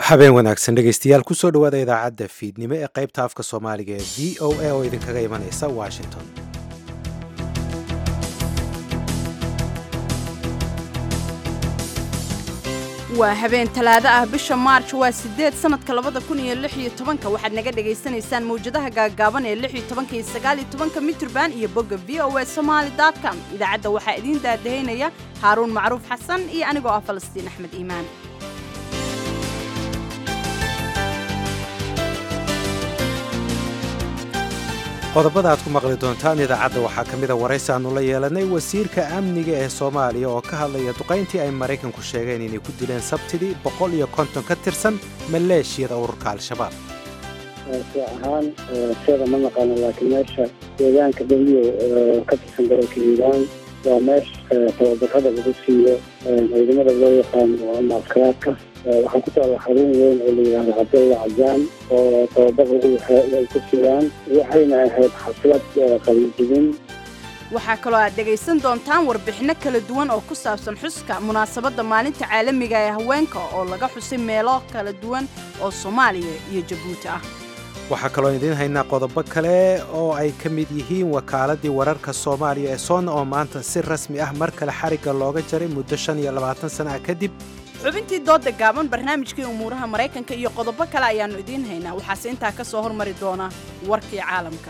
habeen wanaagsan dhegaystayaal kusoo dhowaada idaacadda fiidnimo ee qaybta afka soomaaliga ee v o a oo idinkaga imanaysa washington waa habeen talaado ah bisha maarj waa sideed sanadka labada kun iyo lix iyo tobanka waxaad naga dhagaysanaysaan mawjadaha gaagaaban ee lix iyo tobanka iyo sagaal iyo tobanka mitrban iyo bogga v o a somaali com idaacadda waxaa idiin daadahaynaya haaruun macruuf xasan iyo anigoo ah falastiin axmed iimaan qodobada aad ku maqli doontaan idaacadda waxaa ka mida waraysi aannu la yeelanay wasiirka amniga ee soomaaliya oo ka hadlaya duqayntii ay maraykanku sheegeen inay ku dileen sabtidii boqol iyo konton ka tirsan maleeshiyada ururka al-shabaab si ahaan seeda ma naqaano laakiin meesha deegaanka dhaliyo ka tirsan gobolka hiiraan waa meesha tababarada lagu siiyo ciidamada loo yaqaano ama askaraadka waxaa ku taalla xarun weyn oo la yidhaahdo cabdalla cajaan oo tababar ay ku siiyaan waxayna ahayd xaflad qalinjibin waxaa kaloo aad dhegaysan doontaan warbixinno kala duwan oo ku saabsan xuska munaasabadda maalinta caalamiga ee haweenka oo laga xusay meelo kala duwan oo soomaaliya iyo jabuuti ah waxaa kaloo idiin haynaa qodobo kale oo ay ka mid yihiin wakaaladii wararka soomaaliya ee soonna oo maanta si rasmi ah mar kale xarigga looga jaray muddo shan iyo labaatan sana ah kadib xubintii dooda gaaban barnaamijkii umuuraha maraykanka iyo qodobo kale ayaannu idiin haynaa waxaase intaa ka soo hormari doona warkii caalamka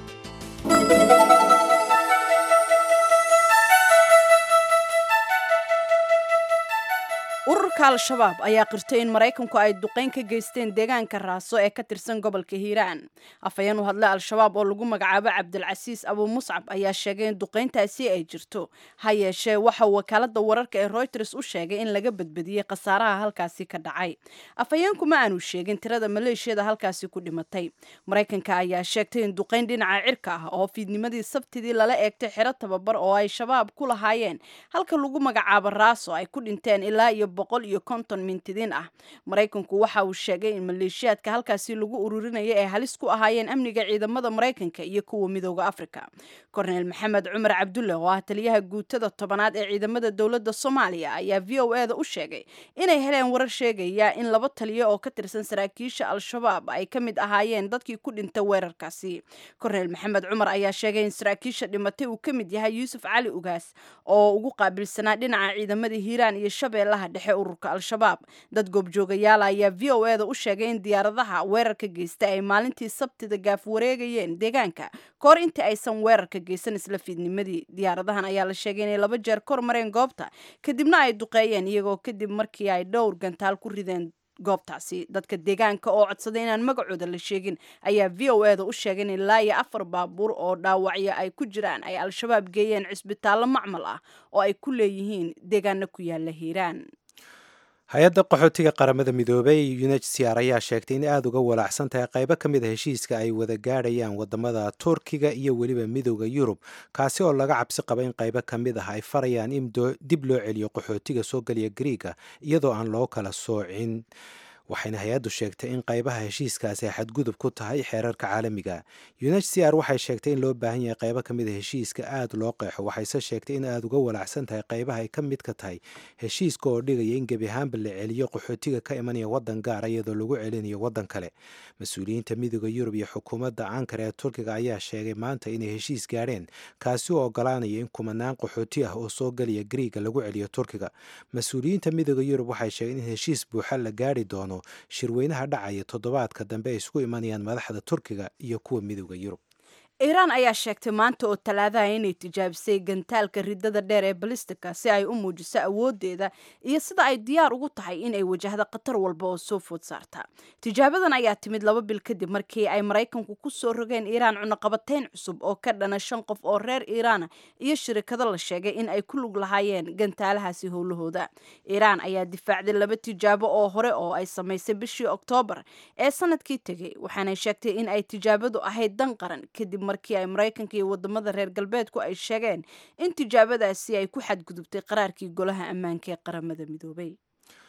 ururka al-shabaab ayaa qirtay in maraykanku ay duqayn ka geysteen deegaanka raaso ee ka tirsan gobolka hiiraan afhayeen u hadlay al-shabaab oo lagu magacaabo cabdilcasiis abuu muscab ayaa sheegay in duqayntaasi ay jirto ha yeeshee waxa wakaalada wararka ee royters u sheegay in laga badbadiyey khasaaraha halkaasi ka dhacay afhayeenku ma aanu sheegin tirada maleeshiyada halkaasi ku dhimatay maraykanka ayaa sheegtay in duqayn dhinaca cirka ah oo fiidnimadii sabtidii lala eegtay xero tababar oo ay shabaab ku lahaayeen halka lagu magacaabo raaso ay ku dhinteen ilaa iyo boqol iyo konton mintidiin ah maraykanku waxa uu sheegay in maleeshiyaadka halkaasi lagu ururinaya ay halis ku ahaayeen amniga ciidamada maraykanka iyo kuwa midooda afrika korneyl maxamed cumar cabdulle oo ah taliyaha guutada tobanaad ee ciidamada dowladda soomaaliya ayaa v o e da u sheegay inay heleen warar sheegaya in laba taliyo oo ka tirsan saraakiisha al-shabaab ay ka mid ahaayeen dadkii ku dhintay weerarkaasi korneyl maxamed cumar ayaa sheegay in saraakiisha dhimatay uu ka mid yahay yuusuf cali ugaas oo ugu qaabilsanaa dhinaca ciidamada hiiraan iyo shabeellaha dhexe ururka al-shabaab dad goobjoogayaala ayaa v o e da u sheegay in diyaaradaha weerarka geysta ay maalintii sabtida gaaf wareegayeen deegaanka kahor intii aysan weerarka geysan isla fiidnimadii diyaaradahan ayaa la sheegay inay laba jeer kor mareen goobta kadibna ay duqeeyeen iyagoo kadib markii ay dhowr gantaal ku rideen goobtaasi dadka deegaanka oo codsaday inaan magacooda la sheegin ayaa v o e da u sheegay in ilaa iyo afar baabuur oo dhaawacyo ay ku jiraan ay al-shabaab geeyeen cisbitaallo macmal ah oo ay ku leeyihiin deegaano ku yaala hiiraan hay-adda qaxootiga qaramada midoobey unhcr ayaa sheegtay in aada uga walaacsan tahay qaybo ka mid a heshiiska ay wada gaadhayaan wadamada turkiga iyo weliba midooda yurub kaasi oo laga cabsi qaba in qaybo ka mid ah ay farayaan in dib loo celiyo qaxootiga soo geliya griiga iyadoo aan loo kala soocin waxayna hay-addu sheegtay in qaybaha heshiiskaasi ay xadgudub ku tahay xeerarka caalamiga unhcr waxay sheegtay in loo baahan yahay qaybo ka mid a heshiiska aada loo qeexo waxayse sheegtay in aada uga walaacsan tahay qaybaha ay ka mid ka tahay heshiiska oo dhigaya in gebi ahaanba la celiyo qaxootiga ka imanaya waddan gaara iyadoo lagu celinayo waddan kale mas-uuliyiinta midooda yurub iyo xukuumadda ankara ee turkiga ayaa sheegay maanta inay heshiis gaadheen kaasi oo ogolaanaya in kumanaan qaxooti ah oo soo gelaya griiga lagu celiyo turkiga mas-uuliyiinta midooda yurub waxay sheegeen in heshiis buuxa la gaari doono shirweynaha dhacaya toddobaadka dambe ay isku imanayaan madaxda turkiga iyo kuwa midooda yurub iiraan ayaa sheegtay maanta oo talaadaha inay tijaabisay gantaalka ridada dheer ee balistika si ay u muujiso awoodeeda iyo sida ay diyaar ugu tahay inay wajahdo khatar walba oo soo food saarta tijaabadan ayaa timid laba bil kadib markii ay maraykanku ku soo rogeen iiraan cunaqabateyn cusub oo ka dhana shan qof oo reer iiraana iyo shirikado la sheegay in ay ku lug lahaayeen gantaalahaasi howlahooda iiraan ayaa difaacday laba tijaabo oo hore oo ay samaysay bishii oktoobar ee sanadkii tegey waxaanay sheegtay in ay tijaabadu ahayd dan qaran kadib markii ay maraykanka iyo wadamada reer galbeedku ay sheegeen in tijaabadaasi ay ku xadgudubtay qaraarkii golaha ammaanka ee qaramada midoobay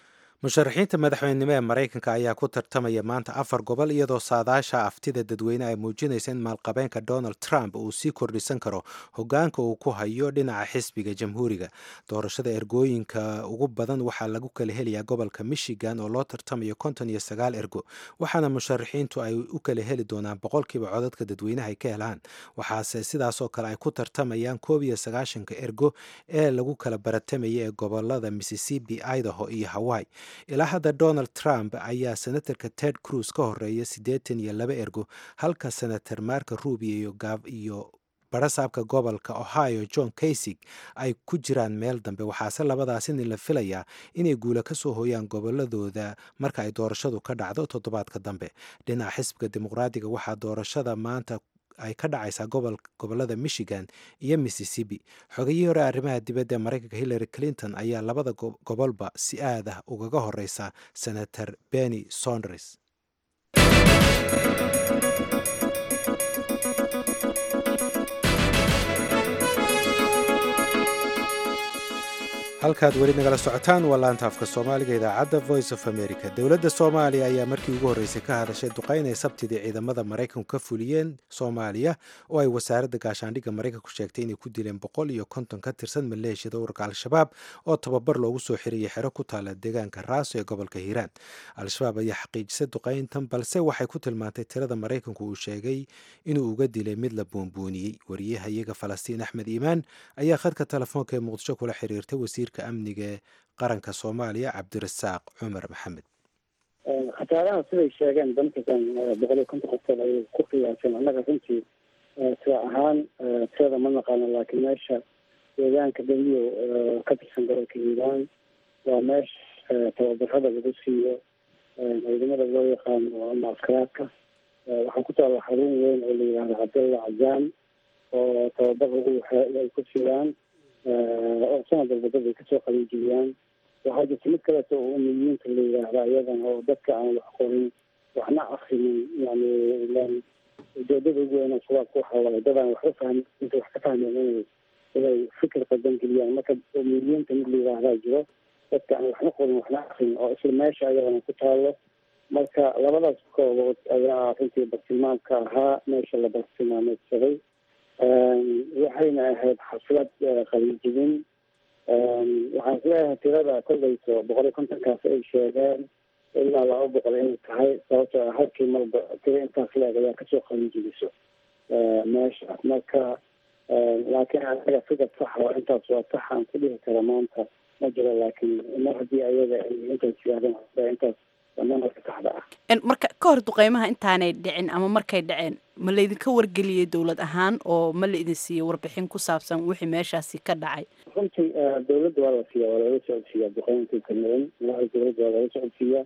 musharaxiinta madaxweynenimo ee maraykanka ayaa ku tartamaya maanta afar gobol iyadoo saadaasha aftida dadweyne ay muujinaysa in maalqabeenka donald trump uu sii kordhisan karo hogaanka uu ku hayo dhinaca xisbiga jamhuuriga doorashada ergooyinka ugu badan waxaa lagu kala helayaa gobolka michigan oo loo tartamayo konton iyo sagaal ergo waxaana musharaxiintu ay u kala heli doonaan boqolkiiba codadka dadweynaha ay ka helaan waxaase sidaasoo kale ay ku tartamayaan koob iyo sagaashanka ergo ee lagu kala baratamaya ee gobolada mississippi idaho iyo hawaii ilaa hadda donald trump ayaa senatarka ted cruz ka horeeya siddeetan iyo laba ergo halka senator marka rubio iyo barasaabka gobolka ohio john kaysig ay ku jiraan meel dambe waxaase labadaasin la filayaa inay guula ka soo hooyaan goboladooda marka ay doorashadu ka dhacdo toddobaadka dambe dhinaca xisbiga dimuqraadiga waxaa doorashada maanta ay ka dhacaysaa gobolada michigan iyo mississippi xogayihii hore arrimaha dibadda ee maraykanka hillary clinton ayaa labada gobolba si aad ah ugaga horeysa senator benny sonders halkaad weli nagala socotaan waa laanta afka soomaaliga idaacadda voice of america dowladda soomaaliya ayaa markii ugu horreysay ka hadashay duqayn ay sabtidii ciidamada maraykanku ka fuliyeen soomaaliya oo ay wasaaradda gaashaandhigga maraykanku sheegtay inay ku dileen boqol iyo konton ka tirsan maleeshiyada ururka al-shabaab oo tababar loogu soo xiriyay xero ku taala deegaanka raaso ee gobolka hiiraan al-shabaab ayaa xaqiijisay duqayntan balse waxay ku tilmaantay tirada maraykanku uu sheegay inuu uga dilay mid la boonbooniyey wariyaha iyaga falastiin axmed iimaan ayaa khadka telefoonka ee muqdisho kula xiriirtay wasiir amniga qaranka soomaaliya cabdirasaaq cumar maxamed khasaaraha siday sheegeen dankakan boqol iyo konton qofkood ayay ku qiyaaseen annaga runtii sida ahaan tirada ma naqaano laakiin meesha deegaanka daliyo ka tirsan gobolka hiiraan waa meesha tababarada lagu siiyo ciidamada loo yaqaano ama askaraadka waxaa ku taalla xarun weyn oo la yidhahdo cabdalla cajaan oo tababar lagu ay ku siiyaan oo sanad walba dad ay kasoo qaliijiyaan waxaa jirta mid kaleeto oo umiyiinta la yidhaahda iyadana oo dadka aan wax qorin waxna akrinin yani ilan ujeedada ugu weyn shabaabka waxa waaye dad aan waxba fahmin inta wax ka fahmeen inay inay fikir qadan geliyaan marka umiyiinta mid la yidhaahdaa jiro dadka aan waxna qorin waxna akrinin oo isla meesha ayadana ku taalo marka labadaas koobood ayaa runtii bartilmaamka ahaa meesha la bartilmaameedsaday waxayna ahayd xaflad qaliijibin waxaan isleeyahay tirada kolleyso boqol iyo kontonkaas ay sheegeen ilaa laba boqol inay tahay sababtoo halkii marba tiro intaas leeg ayaa kasoo qaliijibiso meesha marka laakiin anaga fikad saxa oo intaas waa sax aan ku dhihi kara maanta ma jiro laakiin mar haddii ayaga ay intaas yidhahdeen intaas namarka saxda ah marka ka hor duqeymaha intaanay dhicin ama markay dhaceen ma laydinka wargeliyey dowlad ahaan oo ma la idin siiyey warbixin ku saabsan wixii meeshaasi ka dhacay runtii dowladda waa la siiya waa lala socodsiiya duqeyntii kamiden madaxda dowladda waa lala socodsiiya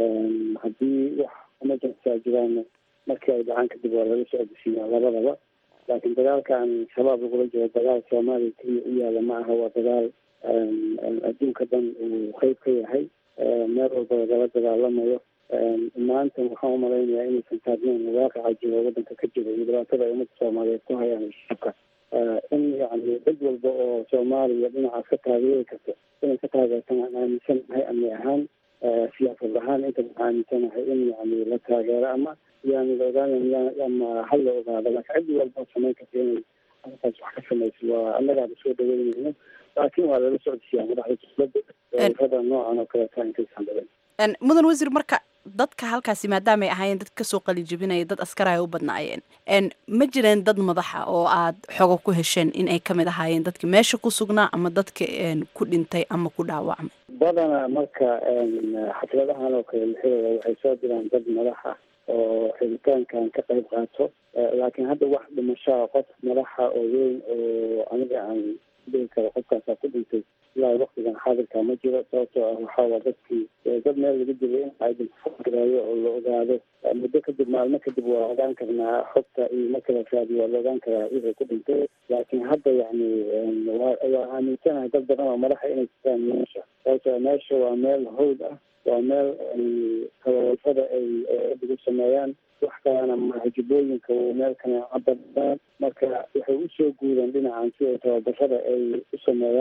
haddii wax emergency a jiraan markii ay dhacaan kadib waa lala socodsiiya labadaba laakiin dagaalkan shabaab lagula jiro dagaal soomaaliya keliya u yaala ma aha waa dagaal adduunka dhan uu qeyb ka yahay meel walba lagala dagaalamayo maanta waxaan umalaynayaa inaysan taagnayn waaqaca jiro wadanka ka jiro iyo dhibaatada ay ummadda soomaaliyeed ku hayaan shacabka in yani dad walba oo soomaaliya dhinacaas ka taageeri karto inay ka taageertaan aan aaminsanahay amni ahaan siyaasad ahaan inta waxaan aaminsanahay in yani la taageero ama yani la ogaanay ama hal la ogaado laakiin cid walba samayn karta inay halkaas wax ka samayso waa annagaaba soo dhaweynayno laakiin waa lala socodsiiyaa madaxda dowladda rada noocan oo kaleeta intaysan dhaweyn mudan wasiir marka dadka halkaasi maadaamaay ahaayeen dad kasoo qalijibinaya dad askaraha u badnaayeen ma jireen dad madaxa oo aad xogo ku hesheen in ay kamid ahaayeen dadki meesha ku sugnaa ama dadka ku dhintay ama ku dhaawacmay badanaa marka xafladahan oo kale lixidooda waxay soo diraan dad madaxa oo xiritaankan ka qayb qaato laakiin hadda wax dhimashaa qof madaxa oo weyn oo aniga aan dhihi karo qofkaasaa ku dhintay ilaa waktigan xaadirka ma jiro sababtoo ah waxaawaa dadkii dad meel laga dilay in aydinfogarayo oo la ogaado muddo kadib maalmo kadib waa ogaan karnaa xogta iyo marka la raadiyo waa la ogaan karaa wixii ku dhintay laakiin hadda yani waa aaminsanahay dad badan oo madaxa inay jirtaan meesha sababtoo meesha waa meel hawd ah waa meel tababarada ay lagu sameeyaan wax kalena mahajibooyinka meel kana cabadaan marka waxay usoo guudeen dhinacan si ay tababarada ay u sameeyaan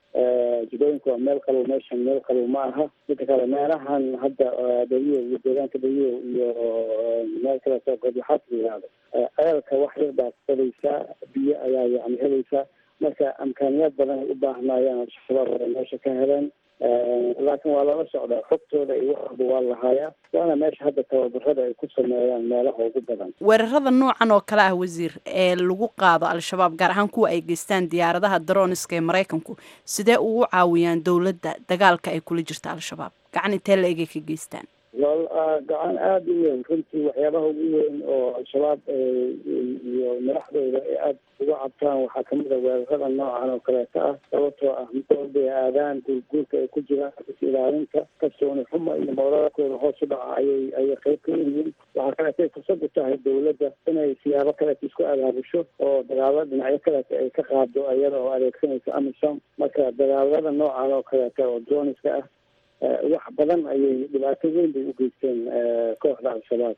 jidooyinku waa meel qabow meeshan meel qabow ma aha midka kale meelahan hadda dawiyo iyo deegaanka dawiyo iyo meel kaleeto godlaxaad la yihahdo ceelka wax yar baa qabaysaa biyo ayaa yani helaysaa marka amkaaniyaad badan ay u baahnayaan al-shabaab ay meesha ka heleen laakiin waa lala socdaa xogtooda iyo wax walba waa lahaayaa waana meesha hadda tababarada ay ku sameeyaan meelaha ugu badan weerarada noocan oo kale ah wasiir ee lagu qaado al-shabaab gaar ahaan kuwa ay geystaan diyaaradaha daroniska ee maraykanku sidee ugu caawiyaan dowladda dagaalka ay kula jirta al-shabaab gacan intee la egay ka geystaan wal gacan aada u weyn runtii waxyaabaha ugu weyn oo al-shabaab iyo madaxdooda ay aada uga cabtaan waxaa kamid a weerarada noocan oo kaleeto ah sababtoo ah midooda aadaan guurguurka ay ku jiraan is ilaalinta kalsooni xuma iyo mawladakooda hoos u dhaca ayay ayay qayb ka yihiin waxaa kaleetay fursad u tahay dowladda inay siyaabo kaleeto isku abaabusho oo dagaalo dhinacyo kaleeto ay ka qaado iyada oo adeegsanaysa amisom marka dagaalada noocan oo kaleeto oo droniska ah wax badan ayay dhibaato weyn bay u geysteen kooxda al-shabaab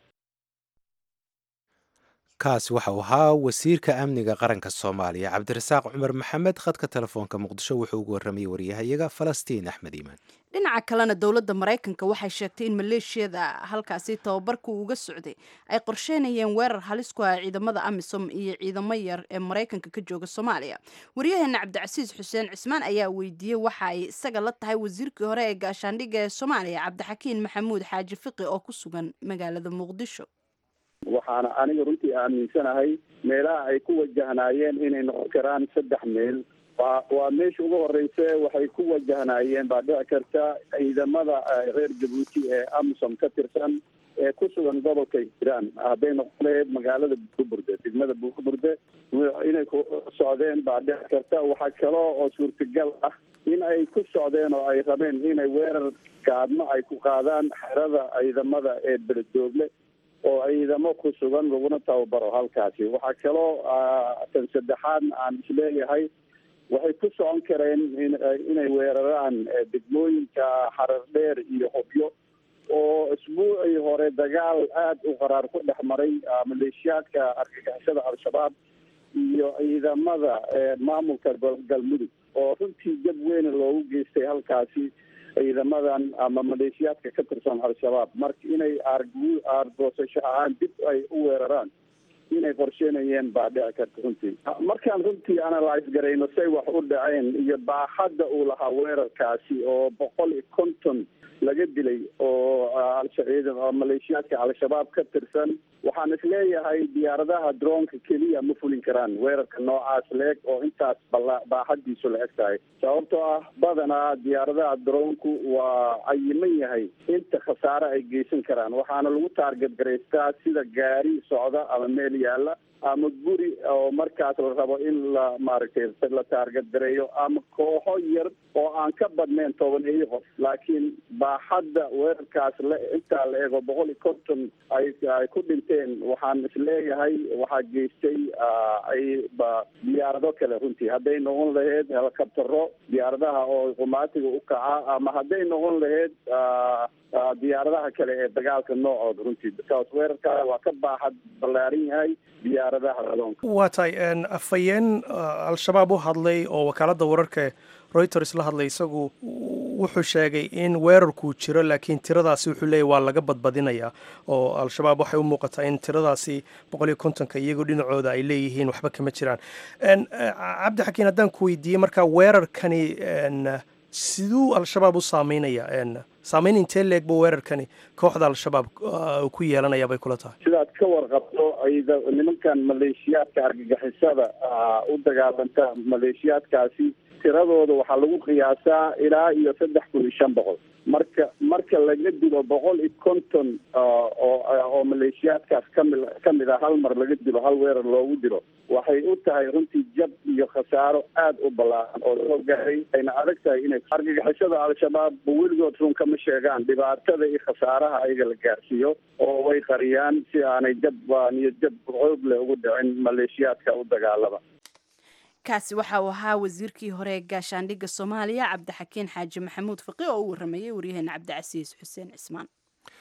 kaasi waxa uu ahaa wasiirka amniga qaranka soomaaliya cabdirasaaq cumar maxamed khadka telefoonka muqdisho wuxuu ugu warramayay waryahayaga falastiin axmed iimaan dhinaca kalena dowladda maraykanka waxay sheegtay in maleeshiyada halkaasi tababarku uga socday ay qorsheynayeen weerar halis ku ah ciidamada amisom iyo ciidamo yar ee maraykanka ka jooga soomaaliya waryaheena cabdicasiis xuseen cismaan ayaa weydiiyey waxa ay isaga la tahay wasiirkii hore ee gaashaandhigga ee soomaaliya cabdixakiin maxamuud xaaji fiqi oo ku sugan magaalada muqdisho waxaana aniga runtii aaminsanahay meelaha ay ku wajahnaayeen inay noqon karaan saddex meel waa waa meesha ugu horeyse waxay ku wajahnaayeen baa dhici karta ciidamada reer jabuuti ee amisom ka tirsan ee ku sugan gobolka hiiraan hadday noqon lahayd magaalada buurburde degmada buurburde inay ku socdeen baa dhici karta waxaa kaloo oo suurtagal ah in ay ku socdeen oo ay rabeen inay weerar gaadmo ay ku qaadaan xerada ciidamada ee beledoogle oo ciidamo ku sugan laguna tababaro halkaasi waxaa kaloo tan saddexaadna aan isleeyahay waxay ku socon kareen inay weeraraan degmooyinka xarar dheer iyo hobyo oo isbuucii hore dagaal aada u qaraar ku dhex maray maleeshiyaadka argagixisada al-shabaab iyo ciidamada maamulka galmudug oo runtii jab weyn loogu geystay halkaasi ciidamadan ama maleeshiyaadka ka tirsan al-shabaab marka inay aargu aargoosasho ahaan dib ay u weeraraan inay qorsheynayeen baa dhici karta runtii markaan runtii analyse garayno say wax u dhaceen iyo baaxadda uu lahaa weerarkaasi oo boqol iyo konton laga dilay oo maleeshiyaadka al-shabaab ka tirsan waxaan isleeyahay diyaaradaha droonka keliya ma fulin karaan weerarka noocaas la-eg oo intaas baaxadiisu la eg tahay sababtoo ah badanaa diyaaradaha droonku waa cayiman yahay inta khasaare ay geysan karaan waxaana lagu taarget garaystaa sida gaari socda ama meel yaala ama guri oo markaas la rabo in la maaragtay la taarget gareeyo ama kooxo yar oo aan ka badnayn tobaneeyo qof laakiin baaxadda weerarkaas la intaa la eego boqol iyo konton ay ay ku dhinteen waxaan isleeyahay waxaa geystay ay diyaarado kale runtii hadday noqon lahayd helikabtaro diyaaradaha oo qumaatiga u kaca ama hadday noqon lahayd diyaaradaha kale ee dagaalka noocooda runtii bikaas weerarkaa waa ka baaxad ballaaran yahay diyaaradaha adoonka waa tahay afhayeen al-shabaab u hadlay oo wakaaladda wararka reuters la hadlay isagu wuxuu sheegay in weerarkuu jiro laakiin tiradaasi wuxuu leeyahy waa laga badbadinayaa oo al-shabaab waxay u muuqataa in tiradaasi boqol iyo kontonka iyagoo dhinacooda ay leeyihiin waxba kama jiraan cabdi xakiin haddaan ku weydiiyey marka weerarkani siduu al-shabaab u saameynaya saameyn intee leeg buu weerarkani kooxda al-shabaab ku yeelanaya bay kula tahay sidaad ka warqabto ayda nimankan maleeshiyaadka argagixisada u dagaalanta maleeshiyaadkaasi tiradooda waxaa lagu qiyaasaa ilaa iyo saddex kun iyo shan boqol marka marka laga dilo boqol iyo konton oo oo maleeshiyaadkaas kami kamid a hal mar laga dilo hal weerar loogu dilo waxay u tahay runtii jab iyo khasaaro aada u ballaaran oo loo gaaray ayna adag tahay inay argagixisada al-shabaab weligood run kama sheegaan dhibaatada iyo khasaaraha ayaga la gaarsiiyo oo way qariyaan si aanay jab iyo jab xoog leh ugu dhicin maleeshiyaadka u dagaalama kaasi waxa uu ahaa wasiirkii hore ee gaashaandhigga soomaaliya cabdixakiin xaaji maxamuud faqi oo u waramayay waryaheena cabdicasiis xuseen cismaan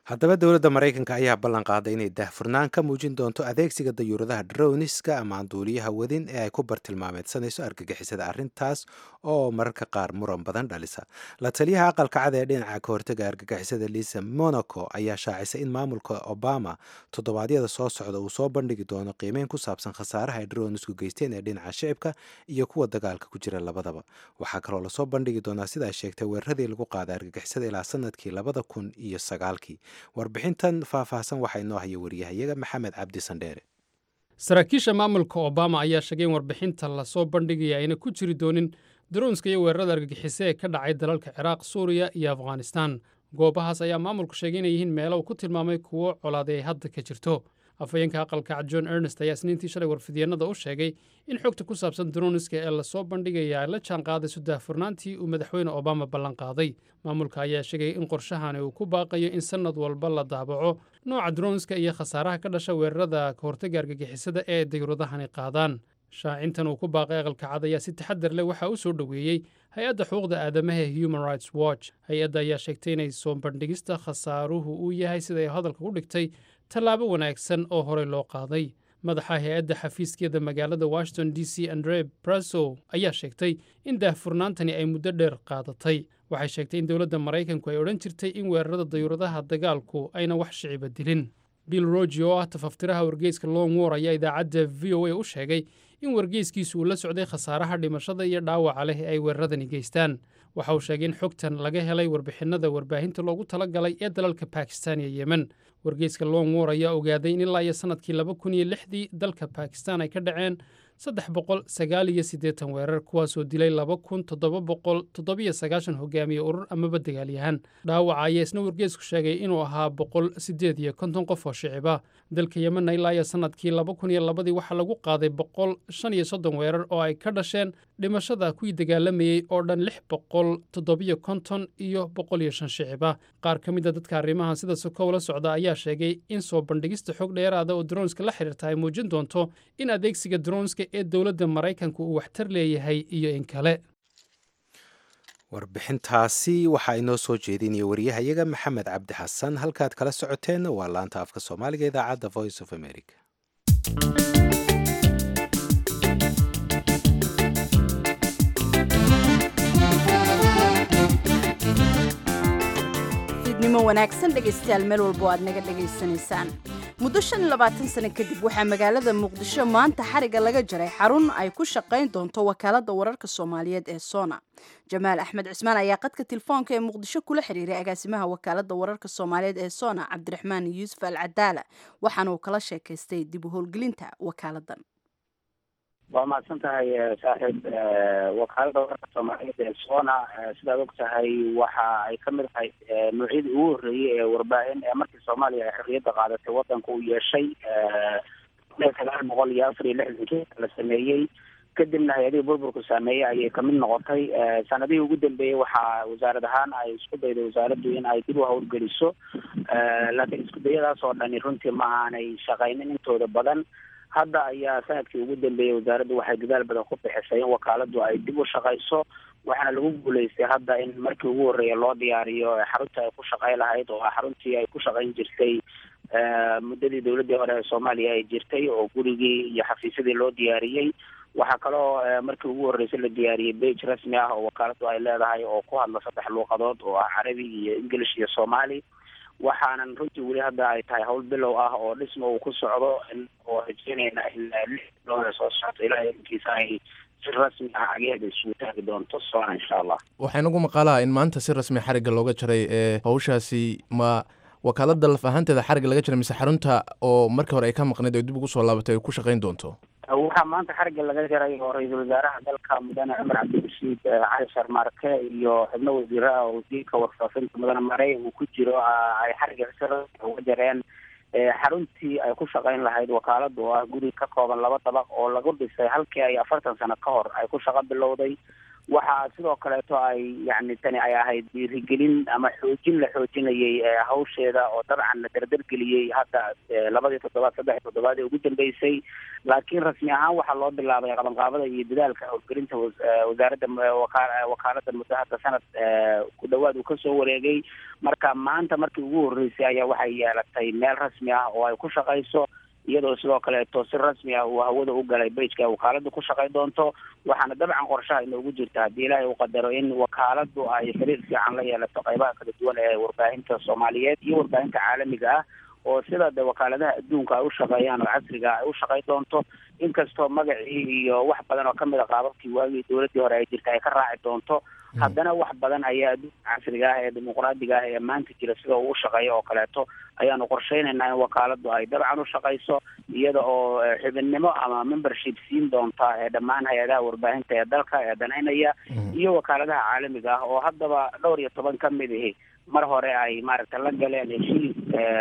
haddaba dowladda maraykanka ayaa ballan qaaday inay daahfurnaan ka muujin doonto adeegsiga dayuuradaha droniska ama duuliyaha wadin ee ay ku bartilmaameedsanayso argagixisada arrintaas oo mararka qaar muran badan dhalisa la taliyaha aqalka cad ee dhinaca ka hortaga argagixisada lisa monaco ayaa shaacisay in maamulka obama toddobaadyada soo socda uu soo bandhigi doono qiimeyn ku saabsan khasaaraha ay dronisku geysteen ee dhinaca shicibka iyo kuwa dagaalka ku jira labadaba waxaa kaloo lasoo bandhigi doonaa sida ay sheegtay weeraradii lagu qaaday argagixisada ilaa sanadkii labada kun iyo sagaalkii warbixintan faahfaahsan waxaa inoo haya wariyahayaga maxamed cabdi sandheere saraakiisha maamulka obama ayaa sheegay in warbixinta lasoo bandhigaya ayna ku jiri doonin daroonska iyo weerarada argagixise ee ka dhacay dalalka ciraaq suuriya iyo afghanistaan goobahaas ayaa maamulku sheegay inay yihiin meelo uu ku tilmaamay kuwo colaaday ay hadda ka jirto afhayeenka aqalka cad john ernest ayaa isniintii shalay warfidyeenada u sheegay in xogta ku saabsan droniska ee lasoo bandhigaya ay la jaan qaadayso daahfurnaantii uu madaxweyne obama ballan qaaday maamulka ayaa sheegay in qorshahani uu ku baaqayo in sannad walba la daabaco nooca droniska iyo khasaaraha ka dhasha weerarada ka hortaga argagixisada ee dayuuradahani qaadaan shaacintan uu ku baaqay aqalka cad ayaa si taxadar leh waxaa u soo dhoweeyey hay-adda xuquuqda aadamaha ee human rights watch hay-adda ayaa sheegtay inay soo bandhigista khasaaruhu uu yahay siday hadalka u dhigtay tallaabo wanaagsan oo horey loo qaaday madaxa hay-adda xafiiskeeda magaalada washington d c andre braso ayaa sheegtay in daahfurnaantani ay muddo dheer qaadatay waxay sheegtay in dowladda maraykanku ay odhan jirtay in weerarada dayuuradaha dagaalku ayna wax shiciba dilin bill rogi oo ah tafaftiraha wargeyska long war ayaa idaacadda v o a u sheegay in wargeyskiisu uu la socday khasaaraha dhimashada iyo dhaawaca leh ee ay weeraradani geystaan waxa uu sheegay in xogtan laga helay warbixinnada warbaahinta loogu tala galay ee dalalka bakistan iyo yemen wargeyska long war ayaa ogaaday in ilaa iyo sannadkii laba kun iyo lixdii dalka bakistan ay ka dhaceen saddex boqol sagaal iyo siddeetan weerar kuwaasoo dilay laba kun toddoba boqol toddobiyo sagaashan hogaamiye urur amaba dagaalyahan dhaawaca ayaa isna wargeysku sheegay inuu ahaa boqol siddeed iyo konton qof oo shiciba dalka yemenna ilaa iyo sannadkii laba kun iyo labadii waxaa lagu qaaday boqol shan iyo soddon weerar oo ay ka dhasheen dhimashada kuwii dagaalamayey oo dhan lix boqol toddobiyo konton iyo boqol iyo shan shiciba qaar ka mid a dadka arrimahan sida sokow la socda ayaa sheegay in soo bandhigista xog dheeraada oo dronska la xiriirta ay muujin doonto in adeegsiga dronska ee dowladda maraykanku uu waxtar leeyahay iyo in kale warbixintaasi waxaa inoo soo jeedinaya wariyahayaga maxamed cabdi xasan halkaad kala socoteenna waa laanta afka soomaaliga idaacadda voice of america fiidnimo wanaagsan dhegaystayaal meel walba oo aad naga dhegaysanaysaan muddo shan iyo labaatan sano kadib waxaa magaalada muqdisho maanta xariga laga jaray xarun ay ku shaqayn doonto wakaalada wararka soomaaliyeed ee sona jamaal axmed cismaan ayaa qadka telefoonka ee muqdisho kula xiriiray agaasimaha wakaalada wararka soomaaliyeed ee sona cabdiraxmaan yuusuf al cadaala waxaana uu kala sheekaystay dib u howlgelinta wakaaladan waa mahadsan tahay saaxiib wakaalada wararka soomaaliyeed ee sona sidaad og tahay waxa ay ka mid tahay noocyadii ugu horreeyey ee warbaahin ee markii soomaaliya ay xorriyadda qaadatay waddanka uu yeeshay sagaal boqol iyo afar iyo lixdankii la sameeyey kadibna hay-adihii burburku saameeyey ayay kamid noqotay sanadihii ugu dambeeyey waxaa wasaarad ahaan ay isku dayday wasaaraddu in ay dib u howlgeliso laakiin isku dayadaas oo dhani runtii ma aanay shaqaynin intooda badan hadda ayaa sanadkii ugu dambeeyey wasaaraddu waxay dadaal badan ku bixisay in wakaaladu ay dib u shaqayso waxaana lagu guulaystay hadda in markii ugu horreeya loo diyaariyo xaruntii ay ku shaqay lahayd oo xaruntii ay ku shaqayn jirtay muddadii dowladdii hore ee soomaaliya ay jirtay oo gurigii iyo xafiisyadii loo diyaariyey waxaa kaloo markii ugu horreysay la diyaariyey bage rasmi ah oo wakaaladu ay leedahay oo ku hadla saddex luuqadood oo ah carabi iyo english iyo soomaali waxaanan runtii weli hadda ay tahay hawl bilow ah oo dhisma uu ku socdo oo rajeynayna in lix bilood soo socoto ilaa inkiisa ay si rasmi ah cageeda isugu taagi doonto sona insha allah waxaa inagu maqaalaa in maanta si rasmi xarigga looga jaray ee hawshaasi ma wakaalada laf ahaanteeda xarigga laga jaray mise xarunta oo markii hore ay ka maqnayd oo dib ugu soo laabatay ay ku shaqayn doonto waxaa maanta xarigga laga jaray oo ra-iisul wasaaraha dalka mudane cumar cabdirashiid cali sharmaarke iyo xubno wasiira ah oo wasiirka warfaafinta mudane marey uu ku jiro ay xarigga si rasmi uga jareen xaruntii ay ku shaqayn lahayd wakaalada oo ah guri ka kooban laba dabaq oo lagu dhisay halkii ay afartan sano ka hor ay ku shaqo bilowday waxaa sidoo kaleeto ay yani tani ay ahayd dhiirigelin ama xoojin la xoojinayay hawsheeda oo dabcan la dardargeliyey hadda labadii toddobaad saddexii toddobaad ee ugu dambeysay laakiin rasmi ahaan waxaa loo bilaabay qabanqaabada iyo dadaalka howlgelinta wasaaradda wakaalada muddo hadda sanad ku dhawaad uu kasoo wareegay marka maanta markii ugu horreysay ayaa waxay yeelatay meel rasmi ah oo ay ku shaqayso iyadoo sidoo kaleeto si rasmi ah uu hawada u galay bejka wakaaladu ku shaqay doonto waxaana dabcan qorshaha inoogu jirta haddii ilaahay uu qadaro in wakaaladu ay xiriir fiican la yeelato qaybaha kala duwan ee warbaahinta soomaaliyeed iyo warbaahinta caalamiga ah oo sida de wakaaladaha adduunka ay u shaqeeyaan oo casriga ay u shaqay doonto inkastoo magacii iyo wax badan oo kamid a qaababkii waagii dowladdii hore ay jirta ay ka raaci doonto haddana wax badan ayaa adduunka casriga ah ee dimuqraadiga ah ee maanta jira sida uu u shaqeeyo oo kaleeto ayaanu qorsheynaynaa in wakaaladu ay dabcan u shaqayso iyada oo xubinnimo ama membership siin doonta ee dhammaan hay-adaha warbaahinta ee dalka ee danaynaya iyo wakaaladaha caalamiga ah oo haddaba dhowr iyo toban ka mid ihi mar hore ay maaragta la galeen heshiis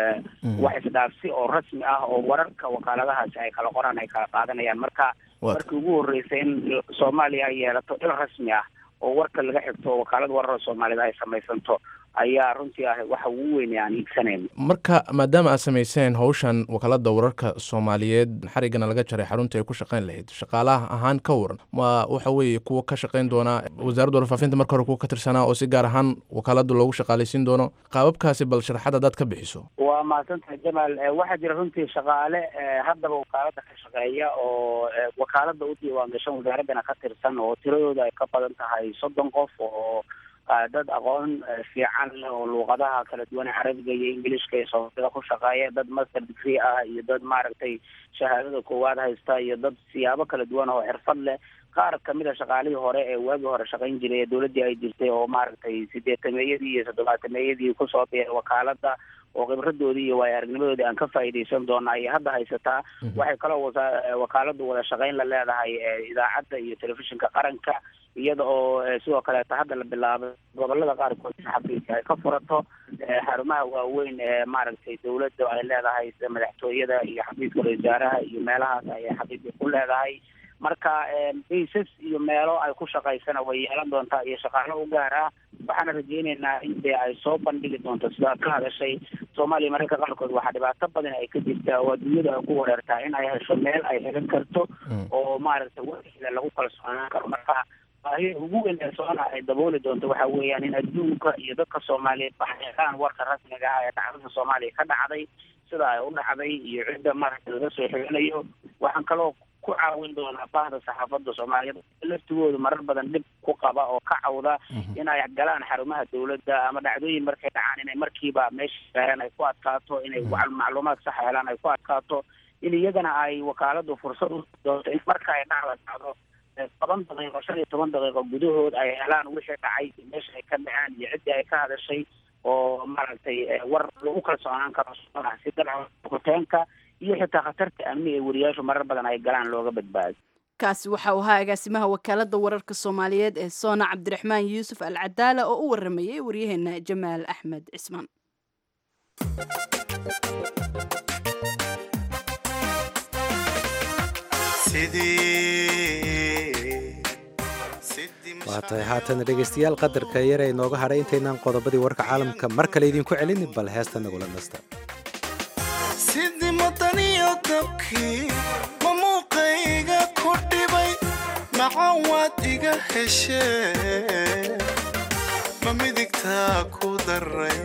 wax isdhaafsi oo rasmi ah oo wararka wakaaladahaasi ay kala qoraan ay kala qaadanayaan marka markii ugu horreysay in soomaaliya ay yeelato il rasmi ah oo warka laga xigto oo wakaalada wararka soomaaliyed ay samaysanto ayaa runtii ah waxa ugu weyn aan hiigsanayno marka maadaama aad samayseen howshan wakaalada wararka soomaaliyeed xarigana laga jaray xarunta ay ku shaqeyn lahayd shaqaalaha ahaan ka waran ma waxa weeye kuwa ka shaqeyn doona wasaaradda warfaafinta marka hore kuwa ka tirsanaa oo si gaar ahaan wakaalada loogu shaqaalaysiin doono qaababkaasi bal sharaxad hadaad ka bixiso waa mahadsantahay jamaal waxaa jira runtii shaqaale haddaba wakaalada ka shaqeeya oo wakaalada u diiwaan gashan wasaaraddana ka tirsan oo tiradooda ay ka badan tahay soddon qof oo dad aqoon fiican leh oo luuqadaha kala duwan carabiga iyo ingiliishka iyo soomaalida ku shaqeeya dad master degree ah iyo dad maaragtay shahaadada koowaad haysta iyo dad siyaabo kala duwan oo xirfad leh qaar kamid a shaqaalihii hore ee waagii hore shaqayn jiray ee dowladdii ay jirtay oo maaragtay sideetameeyadii iyo toddobaatameeyadii kusoo biiray wakaalada oo khibradoodii iyo waayo aragnimadoodii aan ka faa'iidaysan doona ayay hadda haysataa waxay kaloo wasa wakaaladu wada shaqayn la leedahay idaacadda iyo telefishinka qaranka iyada oo sidoo kaleeto hadda la bilaabay gobolada qaarkood xafiiska ay ka furato xarumaha waaweyn ee maaragtay dowladda ay leedahay sida madaxtooyada iyo xafiiska wasaaraha iyo meelahaas ayay xafiiska ku leedahay marka baysas iyo meelo ay ku shaqaysana way yeelan doontaa iyo shaqaalo u gaar ah waxaana rajeyneynaa in dee ay soo bandhigi doonto sidaad ka hadashay soomaaliya mararka qaarkood waxaa dhibaato badan ay ka jirtaa oo adduunyada ay ku wareertaa in ay hesho meel ay xigan karto oo maaragtay warkeeda lagu kalsoonaan karo marka baahida ugu weyn ee soona ay dabooli doonto waxa weeyaan in adduunka iyo dadka soomaaliyeed baxeelaan warka rasmiga ah ee dhacdada soomaaliya ka dhacday sida ay u dhacday iyo cidda maaragtay laga soo xiganayo waxaan kaloo ku caawin doonaa bahda saxaafadda soomaaliyeed laftigoodu marar badan dhib ku qaba oo ka cawda in ay galaan xarumaha dowladda ama dhacdooyin markay dhacaan inay markiiba meesha gaaraan ay ku adkaato inay macluumaad sax helaan ay ku adkaato in iyagana ay wakaaladu fursad u doonto in marka ay dhacda dhacdo toban daqiiqo shan iyo toban daqiiqo gudahood ay helaan wixii dhacay meesha ay ka dhacaan iyo ciddii ay ka hadashay oo maaragtay war lagu kalsoonaan karo si dabcan hoteenka iyo xitaa khatarta amni ee wariyaashu marar badan ay galaan looga badbaado kaasi waxa uu ahaa agaasimaha wakaalada wararka soomaaliyeed ee soona cabdiraxmaan yuusuf al cadaala oo u waramayay waryaheena jamaal axmed cismaan waa tahay haatan dhegaystayaal qadarka yar ee inooga hadhay intaynaan qodobadii warka caalamka mar kale idinku celin bal heesta nagula nasta sidii madaniyo dabkii ma muuqayga ku dhibay macan waad iga heshee ma midigtaa ku daray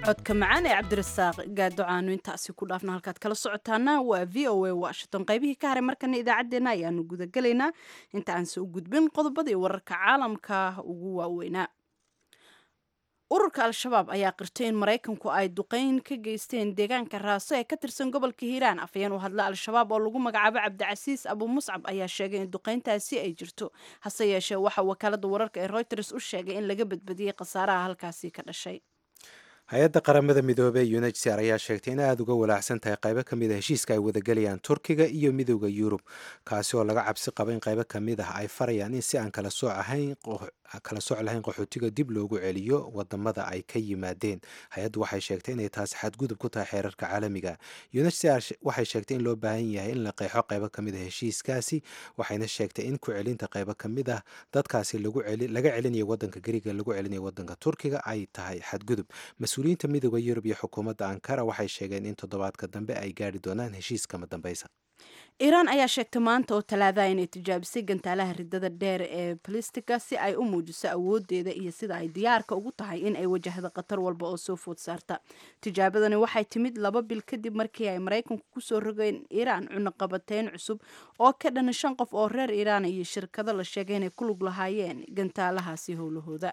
codka macaan ee cabdirasaaq gaadocaanu intaasi ku dhaafna halkaad kala socotaana waa v o a washington qaybihii ka haray markana idaacaddeenna ayaanu gudagelaynaa inta aanse u gudbin qodobadii wararka caalamka ugu waaweynaa ururka al-shabaab ayaa qirtay in maraykanku ay duqeyn ka geysteen deegaanka raaso ee ka tirsan gobolka hiiraan afhayeen u hadla al-shabaab oo lagu magacaabo cabdicasiis abu muscab ayaa sheegay in duqeyntaasi ay jirto hase yeeshee waxaa wakaalada wararka ee reuters u sheegay in laga badbadiyey khasaaraha halkaasi ka dhashay hay-adda qaramada midoobey unhcr ayaa sheegtay in aada uga walaacsan tahay qaybo ka mid a heshiiska ay wadagelayaan turkiga iyo midooda yurub kaasi oo laga cabsi qaba in qaybo ka mid ah ay farayaan in si aan kala sooc ahayn kala sooc lahayn qaxootiga dib loogu celiyo wadamada ay ka yimaadeen hay-addu waxay sheegtay inay taasi xadgudub ku tahay xeerarka caalamiga unhcr waxay sheegtay in loo baahan yahay in la qeexo qaybo ka mid a heshiiskaasi waxayna sheegtay in ku celinta qaybo ka mid ah dadkaasi laga celinayo wadanka gariga lagu celinayo wadanka turkiga ay tahay xadgudub mas-uuliyiinta midooda yurub iyo xukuumadda ankara waxay sheegeen in toddobaadka dambe ay gaari doonaan heshiiskama dambeysa iiraan ayaa sheegtay maanta oo talaadaha inay tijaabisay gantaalaha ridada dheer ee balistiga si ay u muujiso awoodeeda iyo sida ay diyaarka ugu tahay in ay wajahdo khatar walba oo soo food saarta tijaabadani waxay timid laba bil kadib markii ay maraykanku kusoo rogeen iiraan cunaqabateyn cusub oo ka dhana shan qof oo reer iiraan iyo shirkado la sheegay inay ku lug lahaayeen gantaalahaasi howlahooda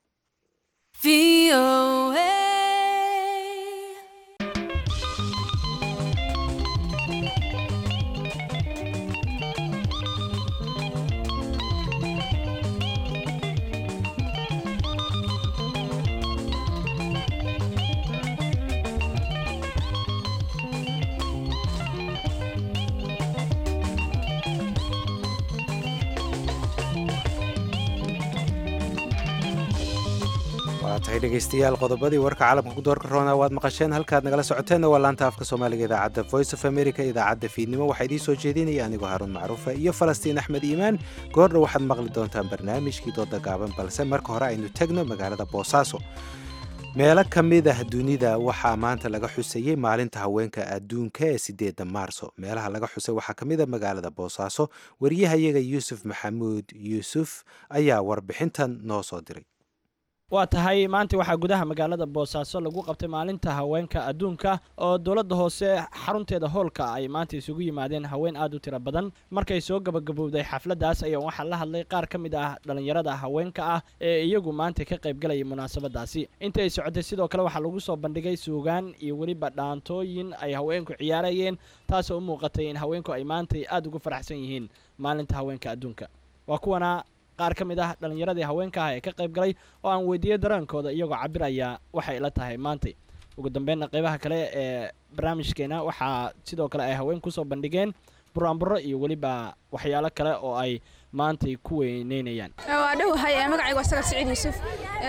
waa tahay dhegaystayaal qodobadii warka caalamka ku doorka roona waad maqasheen halkaad nagala socoteenna waa laanta afka soomaaliga idaacadda voice of america idaacadda fiidnimo waxaa idiin soo jeedinaya anigoo haruun macruufa iyo falastiin axmed iimaan goordha waxaad maqli doontaan barnaamijkii dooda gaaban balse marka hore aynu tegno magaalada boosaaso meelo ka mid ah dunida waxaa maanta laga xusayey maalinta haweenka adduunka ee sideedda maarso meelaha laga xusay waxaa ka mid a magaalada boosaaso wariyahayaga yuusuf maxamuud yuusuf ayaa warbixintan noo soo diray waa tahay maanta waxaa gudaha magaalada boosaaso lagu qabtay maalinta haweenka adduunka oo dowladda hoose xarunteeda hoolka ay maanta isugu yimaadeen haween aad u tiro badan markay soo gabagabowday xafladdaas ayaa waxaa la hadlay qaar ka mid ah dhallinyarada haweenka ah ee iyagu maanta ka qaybgalayay munaasabadaasi inta ay socotay sidoo kale waxaa lagu soo bandhigay suugaan iyo weliba dhaantooyin ay haweenku ciyaarayeen taasoo u muuqatay in haweenku ay maantay aad ugu faraxsan yihiin maalinta haweenka adduunka waa kuwana qaar ka mid ah dhallinyaradii haweenka ah ee ka qayb galay oo aan weydiiyey dareenkooda iyagoo cabiraya waxay la tahay maantay ugu dambeynna qaybaha kale ee barnaamijkeena waxaa sidoo kale ay haween kusoo bandhigeen buraanburo iyo weliba waxyaalo kale oo ay maantay ku weyneynayaan waa dhowahay magacayga waa sagar siciid yuusuf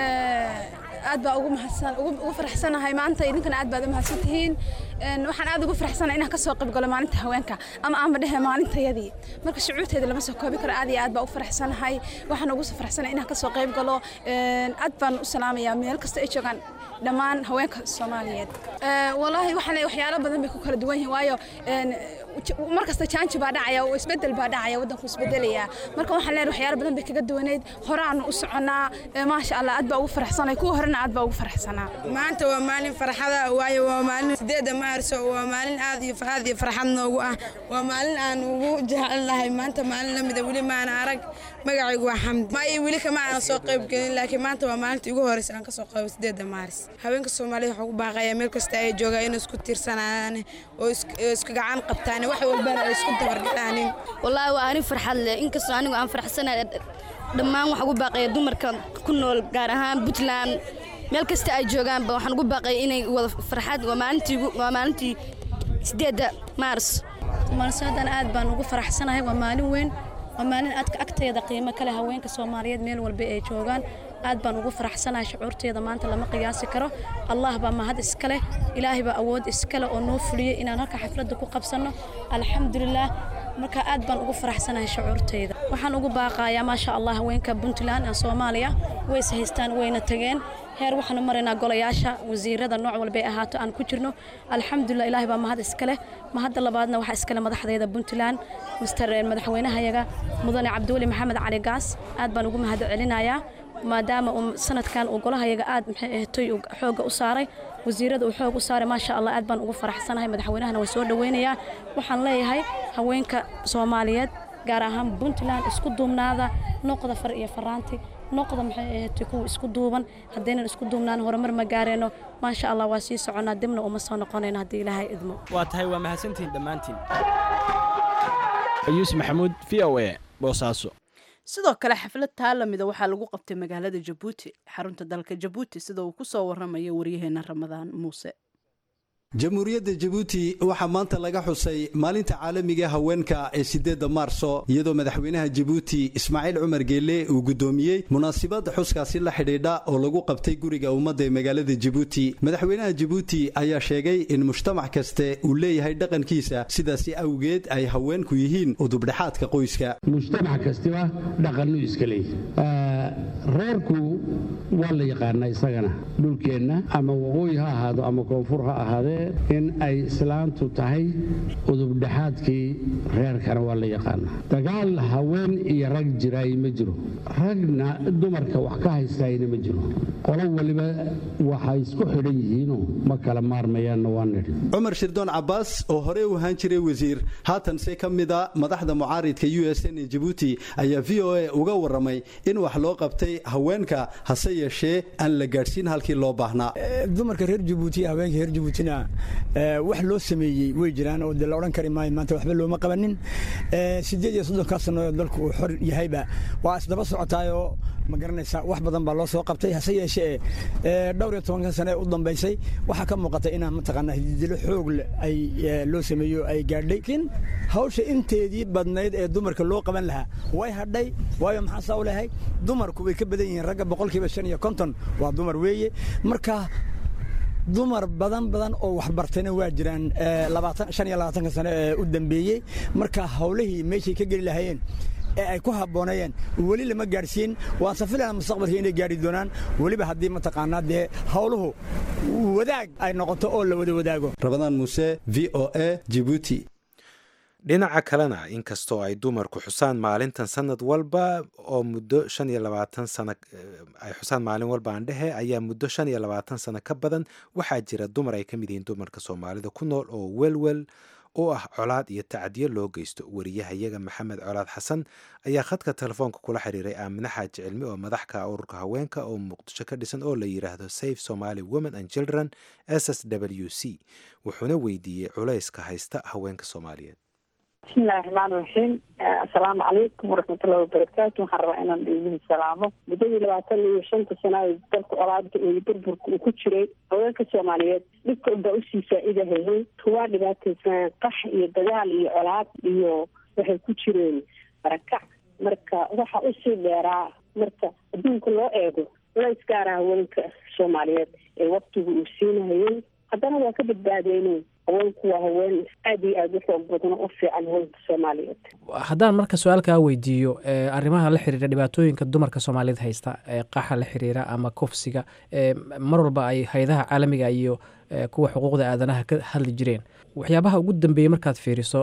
aad baa ugu mahadsan ugu faraxsanahay maanta idinkana aad baad u mahadsan tihiin waxaan aad ugu faraxsanahay inaan ka soo qayb galo maalinta haweenka ama aanba dhehe maalintayadii marka shucuurteeda lama soo koobi karo aad iyo aad baa u faraxsanahay waxaan ugu faraxsanahay inaan ka soo qayb galo aad baan u salaamayaa meel kasta ay joogaan dhammaan haweenka soomaaliyeed walaahi waxaan waxyaalo badan bay ku kala duwan yihiin waayo mar kasta jaanji baa dhacaya oo isbedel baa dhacaya waddanku isbedelaya marka waxaan leenahay waxyaalo badan bay kaga duwaneyd horaanu u soconaa maasha allah aad baa ugu faraxsanay kuwa horena aad baa ugu faraxsanaa maanta waa maalin farxada waayo waa maalin sideeda maarso waa maalin aad iyo aad iyo farxad noogu ah waa maalin aan ugu jecelnahay maanta maalin la mida weli maana arag magacaygu waa xamdi ma iyo weli kama aanan soo qayb gelin laakiin maanta waa maalintii ugu horeysa aan ka soo qaybo sideeda maaris haweenka soomaalida waxaa ugu baaqaya meel kasta ay joogaan inay isku tiirsanaan oo isku gacan qabtaan wax walbana ay isku dabargadhaanin wallaahi waa ani farxad leh inkastoo anigu aan faraxsanahay dhammaan waxaan ugu baaqaya dumarka ku nool gaar ahaan puntland meel kasta ay joogaanba waxaan ugu baaqaya inay wada farxad waa maalintii waa maalintii sideedda maars maalsoodan aad baan ugu faraxsanahay waa maalin weyn waa maalin aadka agteeda qiimo kale haweenka soomaaliyeed meel walba ay joogaan aad baan ugu faraxsanahay shucuurteeda maanta lama qiyaasi karo allah baa mahad iska leh ilaahay baa awood iska leh oo noo fuliyey inaan halka xafladda ku qabsanno alxamdulilaah marka aad baan ugu faraxsanahay shucuurteyda waxaan ugu baaqayaa maasha allah haweenka puntland ee soomaaliya way is haystaan wayna tageen heer waxaanu maraynaa golayaasha wasiirada nooc walbay ahaato aan ku jirno alxamdulilah ilaahay baa mahad iska leh mahadda labaadna waxaa iskale madaxdeeda puntland mister madaxweynahayaga mudane cabdiweli maxamed cali gaas aad baan ugu mahad celinayaa maadaama uu sanadkan uu golahayaga aad maxay ahatoy xoogga u saaray wasiirada uu xoog u saaray maasha allah aad baan ugu faraxsanahay madaxweynahana waa soo dhoweynayaa waxaan leeyahay haweenka soomaaliyeed gaar ahaan puntland isku duubnaada noqda far iyo faraanti noqda maxay ahaatay kuwa isku duuban haddaynan isku duubnaan horumar ma gaareenno maasha allah waa sii soconaa dibna uma soo noqonayno haddii ilaahay idmo waa tahay waa mahadsantihiin dhammaantiin yuusuf maxamuud v o a boosaaso sidoo kale xaflad taa lamida waxaa lagu qabtay magaalada jabuuti xarunta dalka jabuuti sida uu ku soo waramayo waryaheena ramadaan muuse jamhuuriyadda jabuuti waxaa maanta laga xusay maalinta caalamiga haweenka ee sideedda maarso iyadoo madaxweynaha jabuuti ismaaciil cumar geelle uu guddoomiyey munaasabad xuskaasi la xidhiidha oo lagu qabtay guriga ummadda ee magaalada jabuuti madaxweynaha jabuuti ayaa sheegay in mujtamac kaste uu leeyahay dhaqankiisa sidaasi awgeed ay haweenku yihiin udubdhexaadka qoyska mujtamac kastiba dhaqannu iska leeyahy reerku waa la yaqaanaa isagana dhulkeenna ama waqooyi ha ahaado ama koonfur ha ahaadee in ay islaantu tahay udubdhexaadkii reerkana waa la yaqaanaa dagaal haween iyo rag jiraay ma jiro ragna dumarka wax ka haystaayna ma jiro qolo waliba waxay isku xidhan yihiinoo ma kala maarmayaanna waa nidhi cumar shirdoon cabbaas oo horey u ahaan jiray wasiir haatanse ka mida madaxda mucaaridka u s n ee jabuuti ayaa v o a uga warramay in wax loo qabtay haweenka hase yeeshee aan la gaadhsiin halkii loo baahnaa dumarka reer jabuuti iyo haweenka reer jabuutina wax loo sameeyey way jiraan oo de la odhan kari maayo maanta waxba looma qabanin siddeed iyo soddonkaa sano dalku uu xor yahayba waa isdaba socotaayoo ma garanaysaa wax badan baa loo soo qabtay hase yeeshee dhowr iyo tobanka sane ee u dambaysay waxaa ka muuqata inaan mataqaanaa hididilo xoog ay loo sameeyo ay gaadhay laakiin hawsha inteedii badnayd ee dumarka loo qaban lahaa way hadhay waayo maxaa saa u lehay dumarku way ka badan yihiin ragga boqolkiiba shan iyo konton waa dumar weeye marka dumar badan badan oo waxbartayna waa jiraan shan iyo labaatanka sano ee u dambeeyey marka hawlihii meeshay ka geli lahaayeen ee ay ku habboonayeen weli lama gaadhsiin waan safilana mustaqbalka inay gaadhi doonaan weliba haddii mataqaanaa dee hawluhu wadaag ay noqoto oo la wada wadaago rabadaan muuse v o a jibuuti dhinaca kalena inkastoo ay dumarku xusaan maalintan sanad walba oo muddo shan iyo labaatan sano ay xusaan maalin walba aan dhehe ayaa muddo shan iyo labaatan sano ka badan waxaa jira dumar ay ka mid yihiin dumarka soomaalida ku nool oo welwel u ah colaad iyo tacdiyo loo geysto wariyahayaga maxamed colaad xasan ayaa khadka telefoonka kula xiriiray aamine xaaji cilmi oo madax ka ah ururka haweenka oo muqdisho ka dhisan oo la yidhaahdo safe somaly women and children s s w c wuxuuna weydiiyey culayska haysta haweenka soomaaliyeed bismillahi raxmaan raxiim assalaamu calaykum waraxmatullahi wabarakaatu waxaan rabaa inaan idin salaamo muddadii labaatan iyo shanta sana ee dalka colaadka iyo burburka uu ku jiray haweenka soomaaliyeed dhibka unbaa usii faa-iidahayay kuwaa dhibaataysan qax iyo dagaal iyo colaad iyo waxay ku jireen barakac marka waxa usii dheeraa marka adduunka loo eego culays gaara haweenka soomaaliyeed ee waktigu uu siinahayay haddana waa ka badbaadeyne haweenku waa haween aad iyo aada u xoog badan oo u fiican haweenka soomaaliyeed haddaan marka su-aalkaa weydiiyo arrimaha la xiriira dhibaatooyinka dumarka soomaaliyeed haysta ee qaxa la xiriira ama kufsiga mar walba ay hay-adaha caalamiga iyo kuwa xuquuqda aadanaha ka hadli jireen waxyaabaha ugu dambeeyey markaad fiiriso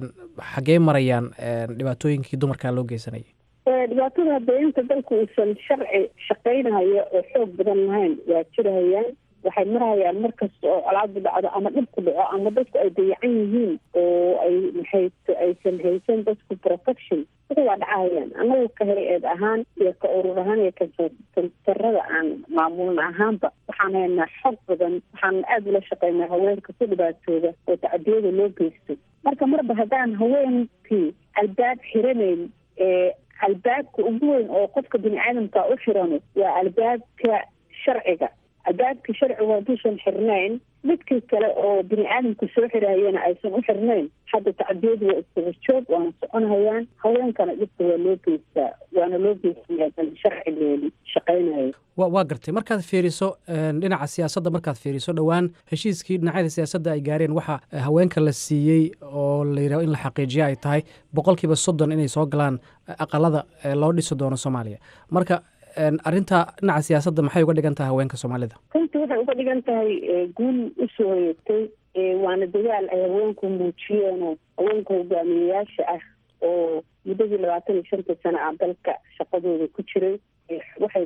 xaggee marayaan dhibaatooyinkii dumarka loo geysanayay dhibaatada hadda inta dalku uusan sharci shaqaynayo oo xoog badan lahayn waa jirahayaan waxay marhayaan markasta oo colaadu dhacdo ama dhibku dhaco ama dadku ay dayacan yihiin oo ay maxay aysan haysan dadku protection wixii waa dhacahayaan annaga ka hay-eed ahaan iyo ka urur ahaan iyo kasantarada aan maamulna ahaanba waxaan haynaa xog badan waxaan aada ula shaqeynaa haweenka ku dhibaatooda oo tacdiyada loo geysto marka marba haddaan haweenkii albaab xiranayn ee albaabka ugu weyn oo qofka bini aadamka u xirano waa albaabka sharciga albaabka sharcigu hadduusan xirnayn midkii kale oo bini aadamka soo xirahayana aysan u xirnayn hadda tacdiyadu waa iskaga joog waana soconhayaan haweenkana dhibka waa loo geystaa waana loo geysaya sharcigeedi shaqaynayo waa gartay markaad fiiriso dhinaca siyaasadda markaad fiiriso dhowaan heshiiskii dhinacyada siyaasadda ay gaareen waxaa haweenka la siiyey oo la yidhaho in la xaqiijiyo ay tahay boqolkiiba soddon inay soo galaan aqalada loo dhisi doono soomaaliya marka arrinta dhinaca siyaasadda maxay uga dhigan tahay haweenka soomaalida runtii waxay uga dhigan tahay guul usoo hoyatay waana dadaal ay haweenku muujiyeenoo haweenka hogaamiyeyaasha ah oo muddadii labaatan iyo shanta sano ah dalka shaqadooda ku jiray waxay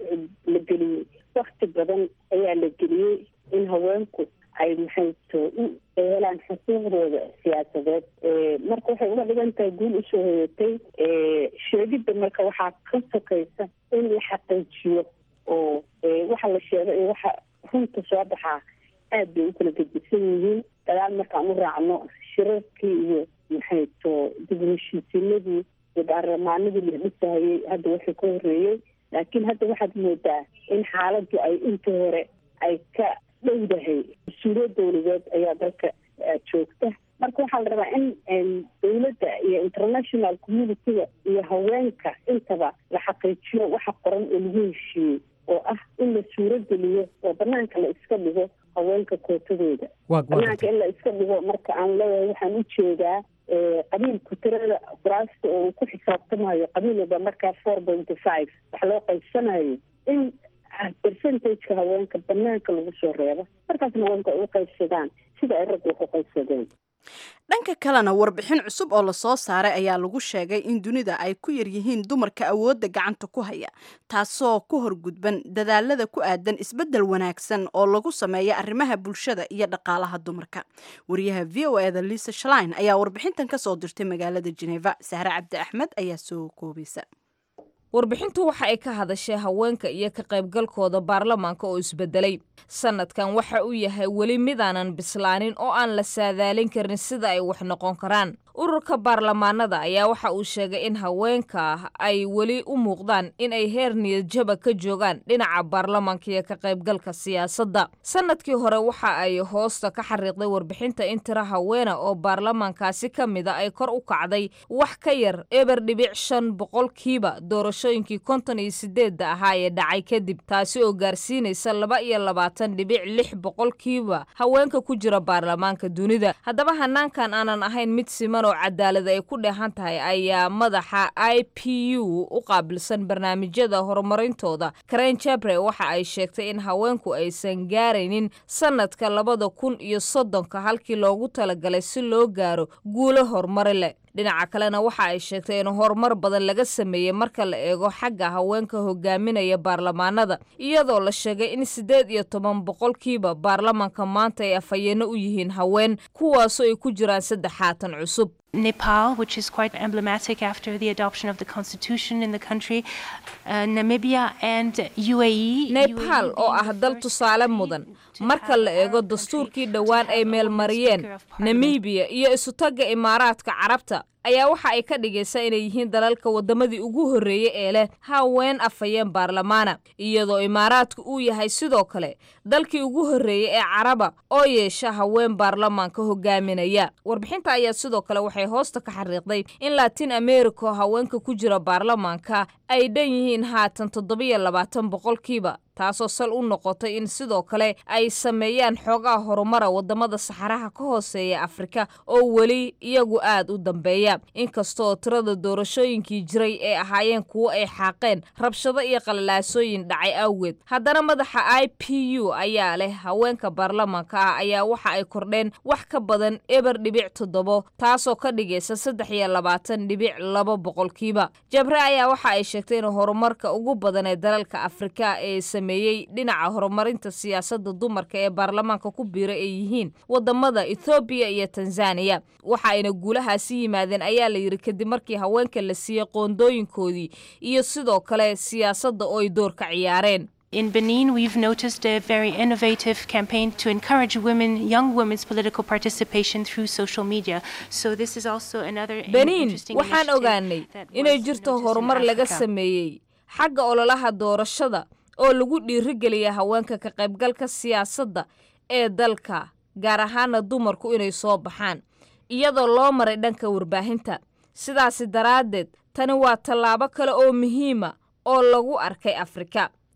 la geliyey wakti badan ayaa la geliyey in haweenku ay maxayto ay helaan xuquuqdooda siyaasadeed marka waxay uga dhigan tahay guul usoo hoyatay sheegidda marka waxaa ka sokaysa in la xaqiijiyo oo waxa la sheego iyo waxa runta soo baxaa aad bay u kala gedisan yihiin dagaal markaan u raacno shirarkii iyo maxayto dib u heshiisiinadii iyo baarlamaanadii la dhisahayay hadda waxay ka horeeyey laakiin hadda waxaad moodaa in xaaladdu ay intii hore ay ka dhowdahay mas-uuliyad dowladeed ayaa dalka joogta marka waxaa la rabaa in dowladda iyo international community-ga iyo haweenka intaba la xaqiijiyo waxa qoran oo lagu heshiiyey oo ah in la suurogeliyo oo banaanka la iska dhigo haweenka kootadooda banaanka in la iska dhigo marka aan leeyahay waxaan u jeedaa qabiilku tirada kuraasta oo uu ku xisaabtamayo qabiil walba markaa four pointy five wax loo qaybsanayo in percentageka haweenka banaanka lagu soo reebo markaasna haweenka ay u qaybsadaan sida ay ragga wax u qaybsadeen dhanka kalena warbixin cusub oo lasoo saaray ayaa lagu sheegay in dunida ay ku yar yihiin dumarka awoodda gacanta ku haya taasoo ku horgudban dadaalada ku aadan isbeddel wanaagsan oo lagu sameeya arrimaha bulshada iyo dhaqaalaha dumarka wariyaha v o eda lisa shlein ayaa warbixintan ka soo dirtay magaalada geneva sahre cabdi axmed ayaa soo koobaysa warbixintu waxa ay ka hadashay haweenka iyo ka qaybgalkooda baarlamaanka oo isbedelay sanadkan waxa uu yahay weli midaanan bislaanin oo aan la saadaalin karin sida ay wax noqon karaan ururka baarlamaanada ayaa waxa uu sheegay in haweenka ay weli u muuqdaan in ay heer niyadjaba ka joogaan dhinaca baarlamaanka iyo ka qaybgalka siyaasadda sanadkii hore waxa ay hoosta ka xariiqday warbixinta in tira haweena oo baarlamaankaasi ka mida ay kor u kacday wax ka yar eber dhibic shan boqolkiiba doorashooyinkii konton iyo sideedda ahaa ee dhacay kadib taasi oo gaarsiinaysa laba iyo labaatan dhibic lix boqolkiiba haweenka ku jira baarlamaanka dunida haddaba hanaankan aanan ahayn mid siman oo cadaalad ay ku dheehan tahay ayaa madaxa i p u u qaabilsan barnaamijyada horumarintooda karen jabre waxa ay sheegtay in haweenku aysan gaaraynin sanadka labada kun iyo soddonka halkii loogu talagalay si loo gaaro guulo horumari leh dhinaca kalena waxa ay sheegtay in horumar badan laga sameeyey marka la eego xagga haweenka hogaaminaya baarlamaanada iyadoo la sheegay in siddeed iyo toban boqolkiiba baarlamaanka maanta ay afhayeeno u yihiin haween kuwaasoo ay ku jiraan saddex haatan cusub Nepal, which is quite emblematic after the adoption of the constitution in the country, uh, Namibia and UAE. Nepal oo ah dal tusaale mudan marka la eego dastuurkii dhowaan ay meelmariyeen Namibia iyo isutagga imaaraadka carabta ayaa waxa ay ka dhigaysaa inay yihiin dalalka wadamadii ugu horreeyey ee leh haween afhayeen baarlamaana iyadoo imaaraadku uu yahay sidoo kale dalkii ugu horreeyey ee caraba oo yeesha haween baarlamaanka hogaaminaya warbixinta ayaa sidoo kale waxay hoosta ka xariiqday in latin america haweenka ku jira baarlamaanka ay dhan yihiin haatan toddobiyo labaatan boqolkiiba taasoo sal u noqotay in sidoo kale ay sameeyaan xoogaha horumara wadamada saxaraha ka hooseeya afrika oo weli iyagu aad u dambeeya inkastooo tirada doorashooyinkii jiray ee ahaayeen kuwo ay xaaqeen rabshado iyo qalalaasooyin dhacay awgeed haddana madaxa i p u ayaa leh haweenka baarlamaanka ah ayaa waxa ay kordheen wax ka badan eber dhibic toddobo taasoo ka dhigaysa saddex iyo labaatan dhibic laba boqolkiiba jabre ayaa waxa ay sheegtay in horumarka ugu badan ee dalalka afrika ee sameeyey dhinaca horumarinta siyaasadda dumarka ee baarlamaanka ku biira ay yihiin wadamada ethoobiya iyo tanzaniya waxa ayna guulahaasi yimaadeen ayaa la yidhi kadib markii haweenka la siiyey qoondooyinkoodii iyo sidoo kale siyaasadda oo ay door ka ciyaareen In Benin, we've noticed a very innovative campaign to encourage women, young women's political participation through social media. So this is also another benin interesting waxaan initiative ogaanay that inay was jirto noticed in horumar laga Africa. sameeyey xagga ololaha doorashada oo lagu dhiirigeliya haweenka ka qaybgalka siyaasadda ee dalka gaar ahaana dumarku inay soo baxaan iyadoo loo maray dhanka warbaahinta sidaasi daraaddeed tani waa tallaabo kale oo muhiima oo lagu arkay afrika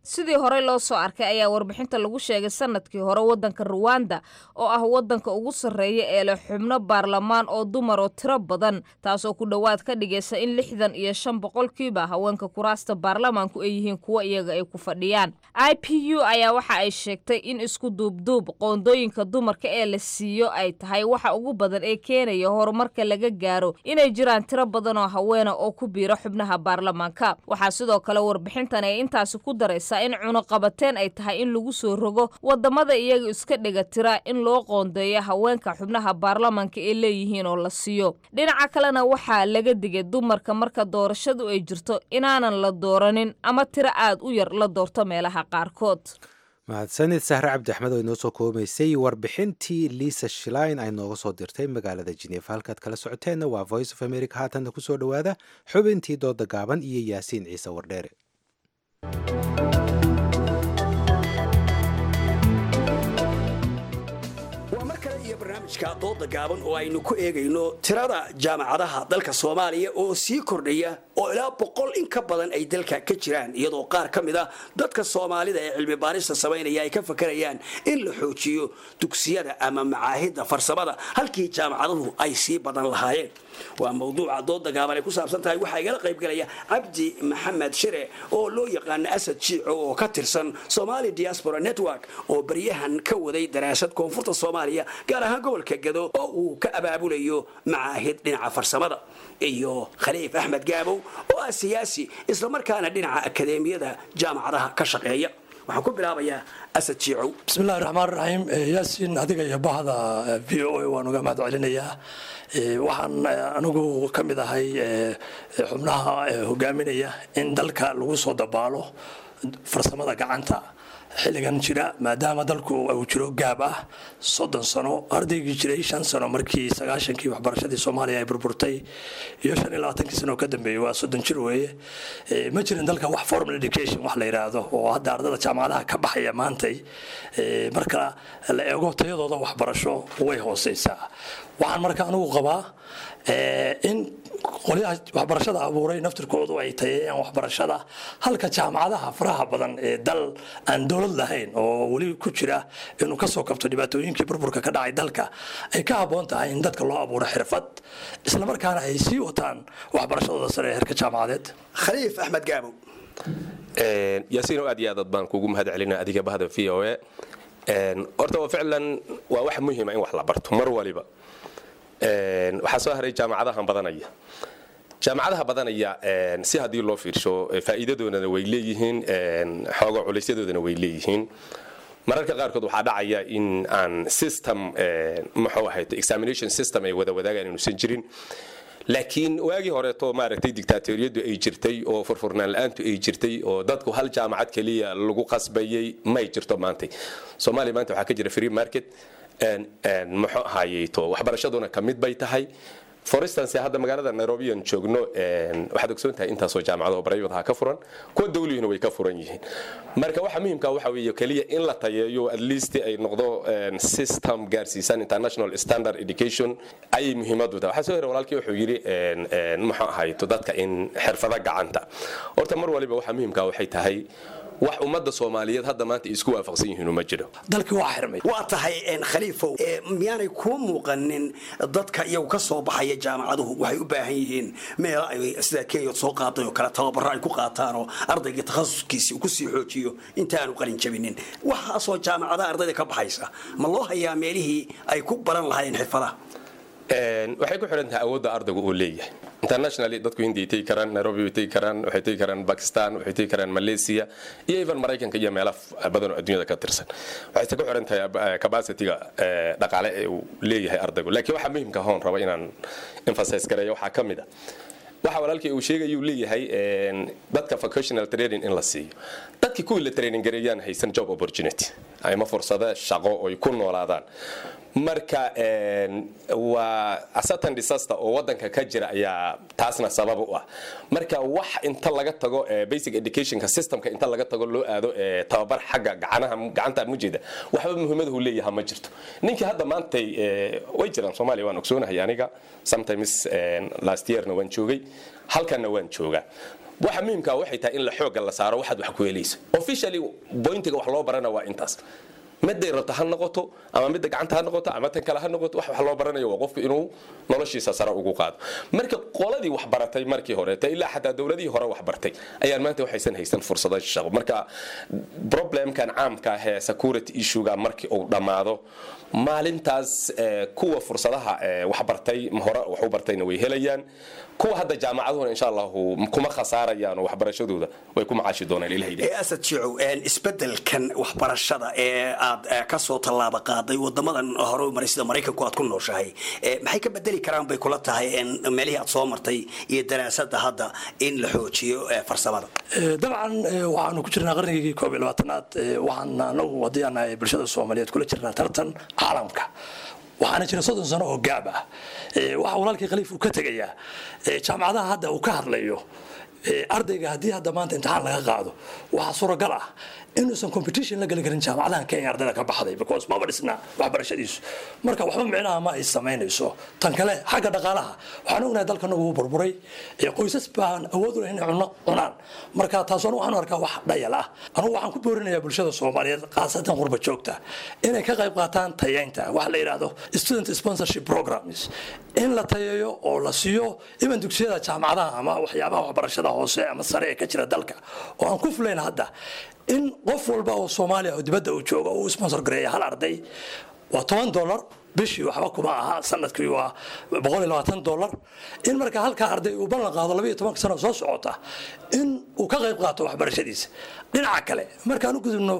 sidii horey loo soo arkay ayaa warbixinta lagu sheegay sanadkii hore waddanka ruwanda oo ah waddanka ugu sarreeya ee leh xubno baarlamaan oo dumar oo tiro badan taasoo ku dhowaad ka dhigaysa in lixdan iyo shan boqolkiiba haweenka kuraasta baarlamaanku ay yihiin kuwa iyaga ay ku fadhiyaan i p u ayaa waxa ay sheegtay in isku duubduub qoondooyinka dumarka ee la siiyo ay tahay waxa ugu badan ee keenaya horumarka laga gaaro inay jiraan tiro badan oo haweena oo ku biira xubnaha baarlamaanka waxaa sidoo kale warbixintan ay intaasi ku daraysaa in cunuqabateen ay tahay in lagu soo rogo wadamada iyaga iska dhiga tira in loo qoondeeyo haweenka xubnaha baarlamaanka ay leeyihiin oo la siiyo dhinaca kalena waxaa laga digay dumarka marka doorashadu ay jirto inaanan la dooranin ama tiro aad u yar la doorto meelaha qaarkood mahadsanid sahre cabdi axmed oo inoo soo koobaysay warbixintii liisa shlein ay nooga soo dirtay magaalada jineefa halkaad kala socoteenna waa voice of america haatanna ku soo dhowaada xubintii dooda gaaban iyo yaasiin ciise wardheere waa mar kale iyo barnaamijka dooda gaaban oo aynu ku eegayno tirada jaamacadaha dalka soomaaliya oo sii kordhaya oo ilaa boqol in ka badan ay dalka ka jiraan iyadoo qaar ka mid a dadka soomaalida ee cilmi baarista samaynaya ay ka fakarayaan in la xoojiyo dugsiyada ama macaahidda farsamada halkii jaamacaduhu ay sii badan lahaayeen waa mawduuca dooda gaaban ay ku saabsan tahay waxaa igala qaybgelaya cabdi maxamed shire oo loo yaqaano asad jiico oo ka tirsan somali diaspora network oo baryahan ka waday daraasad koonfurta soomaaliya gaar ahaan gobolka gado oo uu ka abaabulayo macaahid dhinaca farsamada iyo khaliif axmed gaabow oo ah siyaasi islamarkaana dhinaca akadeemiyada jaamacadaha ka shaqeeya waxaan ku bilaabayaa asad jiicow bismillahi raxmaan raxiim yaasiin adiga iyo bahda v o a waan uga mahad celinayaa waxaan anigu ka mid ahay xubnaha hogaaminaya in dalka lagu soo dabaalo farsamada gacanta xilligan jira maadaama dalku uu jiro gaab ah soddon sano ardaygii jiray shan sano markii sagaashankii waxbarashadii soomaaliya ay burburtay iyo shan iyo labaatankii sano ka dambeeyey waa soddon jir weeye ma jirin dalka wax formal education wax la yidhaahdo oo hadda ardada jaamacadaha ka baxaya maantay marka la eego tayadooda waxbarasho way hooseysaa waxaan marka anigu qabaa in qolyaha waxbarashada abuuray naftirkoodu ay tayeeyaan waxbarashada halka jaamacadaha faraha badan ee dal aan dowlad lahayn oo weli ku jira inuu kasoo kabto dhibaatooyinkii burburka ka dhacay dalka ay ka habboon tahay in dadka loo abuuro xirfad islamarkaana ay sii wataan waxbarashadooda sare ee heerka jaamacadeed khaliif axmed gaabow yaasiin oo aad iyo aad baan kugu mahad celina adiga bahda v o a horta waa ficlan waa wax muhiima in wax la barto mar waliba waxaa soo haray jaamacadahan badanaya jaamacadaha badanaya si haddii loo fiirsho faa'iidadoodana way leeyihiin xooga culeysyadoodana way leeyihiin mararka qaarkood waxaa dhacaya in aan system muxuu ahayd examination system ay wada wadaagaan inuusan jirin laakiin waagii horeeto maaragtay dictaatoriyadu ay jirtay oo furfurnaan la-aantu ay jirtay oo dadku hal jaamacad keliya lagu qasbayay may jirto maantay soomaaliya maanta waxaa ka jira free market muxuu ahaayeeto waxbarashaduna ka mid bay tahay for instance hadda magaalada nairobi aan joogno waxaad ogsoon tahay intaasoo jaamacado barayadaha ka furan kuwa dawlihina way ka furan yihiin marka waxa muhiimka waxa weeye keliya in la tayeeyo at least ay noqdo system gaarsiisan international standard education ayay muhiimadu tahay waxaa soo hera walaalkii wuxuu yidhi muxuu ahayto dadka in xirfada gacanta horta mar waliba waxa muhiimka waxay tahay wax ummadda soomaaliyeed hadda maanta isku waafaqsan yihiin uma jiro dalkii waa xirmay waa tahay khaliifow miyaanay kuu muuqanin dadka iyagu ka soo baxaya jaamacaduhu waxay u baahan yihiin meelo ay sida kenya soo qaaday oo kale tababaro ay ku qaataan oo ardayga takhasuskiisi uu kusii xoojiyo intaanu qalin jabinin waxaasoo jaamacadaha ardayda ka baxaysa ma loo hayaa meelihii ay ku baran lahaayeen xirfadaha waxay ku xidhan tahay awoodda ardaygu uu leeyahay internationally dadku hindiay tegi karaan nairobi way tegi karaan waxay tegi karaan bakistan waxay tegi karaan malaysia iyo even maraykanka iyo meelo badan oo adduunyada ka tirsan waxayse ku xidhan tahay capacityga dhaqaale ee uu leeyahay ardaygu laakiin waxaa muhiimka hoon raba inaan emphasize gareeyo waxaa ka mid a waxa walaalkii uu sheegayuu leeyahay dadka vocational training in la siiyo dadkii kuwii la training gareeyaan haysan job opportunity ama fursado shaqo oy ku noolaadaan marka waa certain disaster oo wadanka ka jira ayaa taasna sabab u ah marka wax inta laga tago basic educationka systemka inta laga tago loo aado tababar xagga gacanaha gacanta mujeeda waxba muhiimadahu leeyaha ma jirto ninkii hadda maantay way jiraan soomaaliya waan ogsoonahay aniga sometimes last yearna waan joogay halkanna waan joogaa waxa muhiimka waxay tahay in la xooga la saaro waxaad wax ku helayso officially pointiga wax loo barana waa intaas miday rabto ha noqoto ama midda gacanta ha noqoto ama tan kale ha noqoto wax wax loo baranayo waa qofku inuu noloshiisa sare ugu qaado marka qoladii wax baratay markii horeeta ilaa xataa dowladihii hore wax bartay ayaan maanta waxaysan haysan fursado shaqo marka problemkan caamka ah ee security issuega markii uu dhammaado maalintaas kuwa fursadaha wax bartay hore wax u bartayna way helayaan kuwa hadda jaamacaduhuna insha allahu kuma khasaarayaan oo waxbarashadooda way ku macaashi doonaan ilahay ee asad jicow isbedelkan waxbarashada ee aad ka soo tallaaba qaaday wadamadan hore u maray sida maraykanku aad ku nooshahay maxay ka bedeli karaan bay kula tahay meelihii aad soo martay iyo daraasada hadda in la xoojiyo farsamada dabcan waxaanu ku jirnaa qarnigii koob iyo labaatanaad waxaan anagu haddii aan nahay bulshada soomaaliyeed kula jirnaa tartan caalamka waxaana jira soddon sano oo gaab ah waxa walaalkii khaliif uu ka tegayaa jaamacadaha hadda uu ka hadlayo ardayga haddii hadda maanta imtixaan laga qaado waxaa suuragal ah inuusan competition la geli karin jaamacadahan kenya ardayda ka baxday because maba dhisna waxbarashadiisu marka waxba micnaha ma ay samaynayso tan kale xagga dhaqaalaha waxaan ognahay dalkanagu wuu burburay qoysas baan awood u lahayn inay cunno cunaan marka taas anu waxaan arkaa wax dhayal ah anugu waxaan ku boorinayaa bulshada soomaaliyeed khaasatan qurba joogta inay ka qayb qaataan tayeynta waxa la yidhaahdo student sponsorship programs in la tayeeyo oo la siiyo iban dugsiyada jaamacadaha ama waxyaabaha waxbarashada hoose ama sare ee ka jira dalka oo aan ku fulayn hadda in qof walba oo soomaaliya oo dibadda uu joogo uu sponsor gareeya hal arday waa toban dollar bishii waxba kuma aha sanadkii waa boqol iyo labaatan dollar in marka halkaa arday uu ballan qaado labaiyo tobanka sano soo socota in uu ka qayb qaato waxbarashadiisa dhinaca kale markaan u gudubno